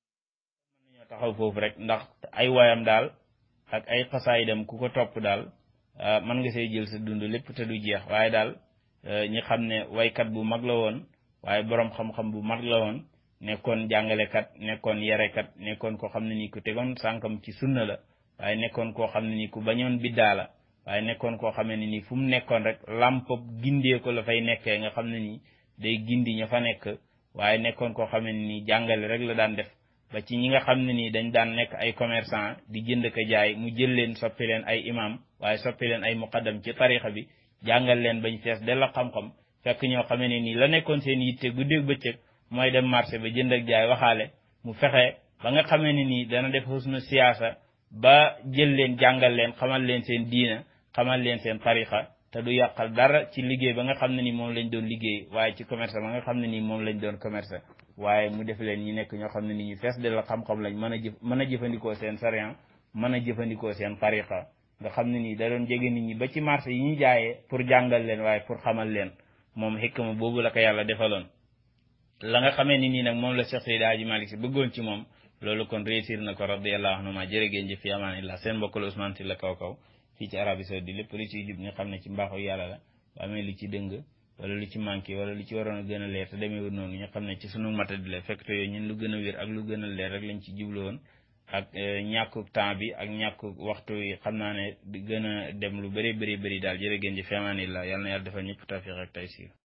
mën nañoo taxaw foofu rek ndax ay wayam daal ak ay xasaayidam ku ko topp daal mën nga see jël sa dund lépp te du jeex waaye daal ñi xam ne waykat bu mag la woon waaye boroom xam-xam bu mag la woon nekkoon jàngalekat nekkoon yarekat nekkoon koo xam ne nii ku tegoon sànkam ci sunna la waaye nekkoon koo xam ne nii ku bañoon biddaa la waaye nekkoon koo xam ne nii fu mu nekkoon rek lampop gindee ko la fay nekkee nga xam ne nii day gindi ña fa nekk waaye nekkoon koo xam ne nii jàngale rek la daan def ba ci ñi nga xam ne nii dañ daan nekk ay commerçant di jënd ko jaay mu jël leen soppi leen ay imam waaye soppi leen ay muqaddam ci tarixa bi jàngal leen bañ fees della xam-xam fekk ñoo xam ne nii la nekkoon seen yitte guddeeg bëccëg mooy dem marché ba jënd ak jaay waxaale mu fexe ba nga xamee ne nii dana def husnu siyaasa ba jël leen jàngal leen xamal leen seen diina xamal leen seen tarixa te du yàqal dara ci liggéey ba nga xam ne ni moom lañ doon liggéey waaye ci commerce ba nga xam ne nii moom lañ doon commerce waaye mu def leen ñi nekk ñoo xam ne ni ñu fees de la xam-xam lañ mën a jëf mën a jëfandikoo seen sariyan mën a jëfandikoo seen tarixa nga xam ne nii da doon jege nit ñi ba ci marché yi ñuy jaayee pour jàngal leen waaye pour xamal leen moom xikma boobu la ko yàlla defaloon la nga xamee ni nii nag moom la Cheikh Seydi Hadji Malick si bëggoon ci moom loolu kon réussir na ko radiyallahu anhu ma jërë ngeen jëf fi amaan illah seen mbokk la Ousmane Sylla kaw kaw fii ci Arabie Saoudite lépp lu ciy jub ñu xam ne ci mbaaxu yàlla la ba amee lu ci dëng wala lu ci manqué wala lu ci waroon a gën a leer te demeewul noonu ñu xam ne ci sunu matadi la fekk te yooyu ñun lu gën a wér ak lu gën a leer rek lañ ci jublu woon ak ñàkku temps bi ak ñàkku waxtu yi xam naa ne di gën a dem lu bëri bëri bëri daal jërë ngeen ji feemaani la yàlla na yàlla defal ñëpp tawfiq ak taysiir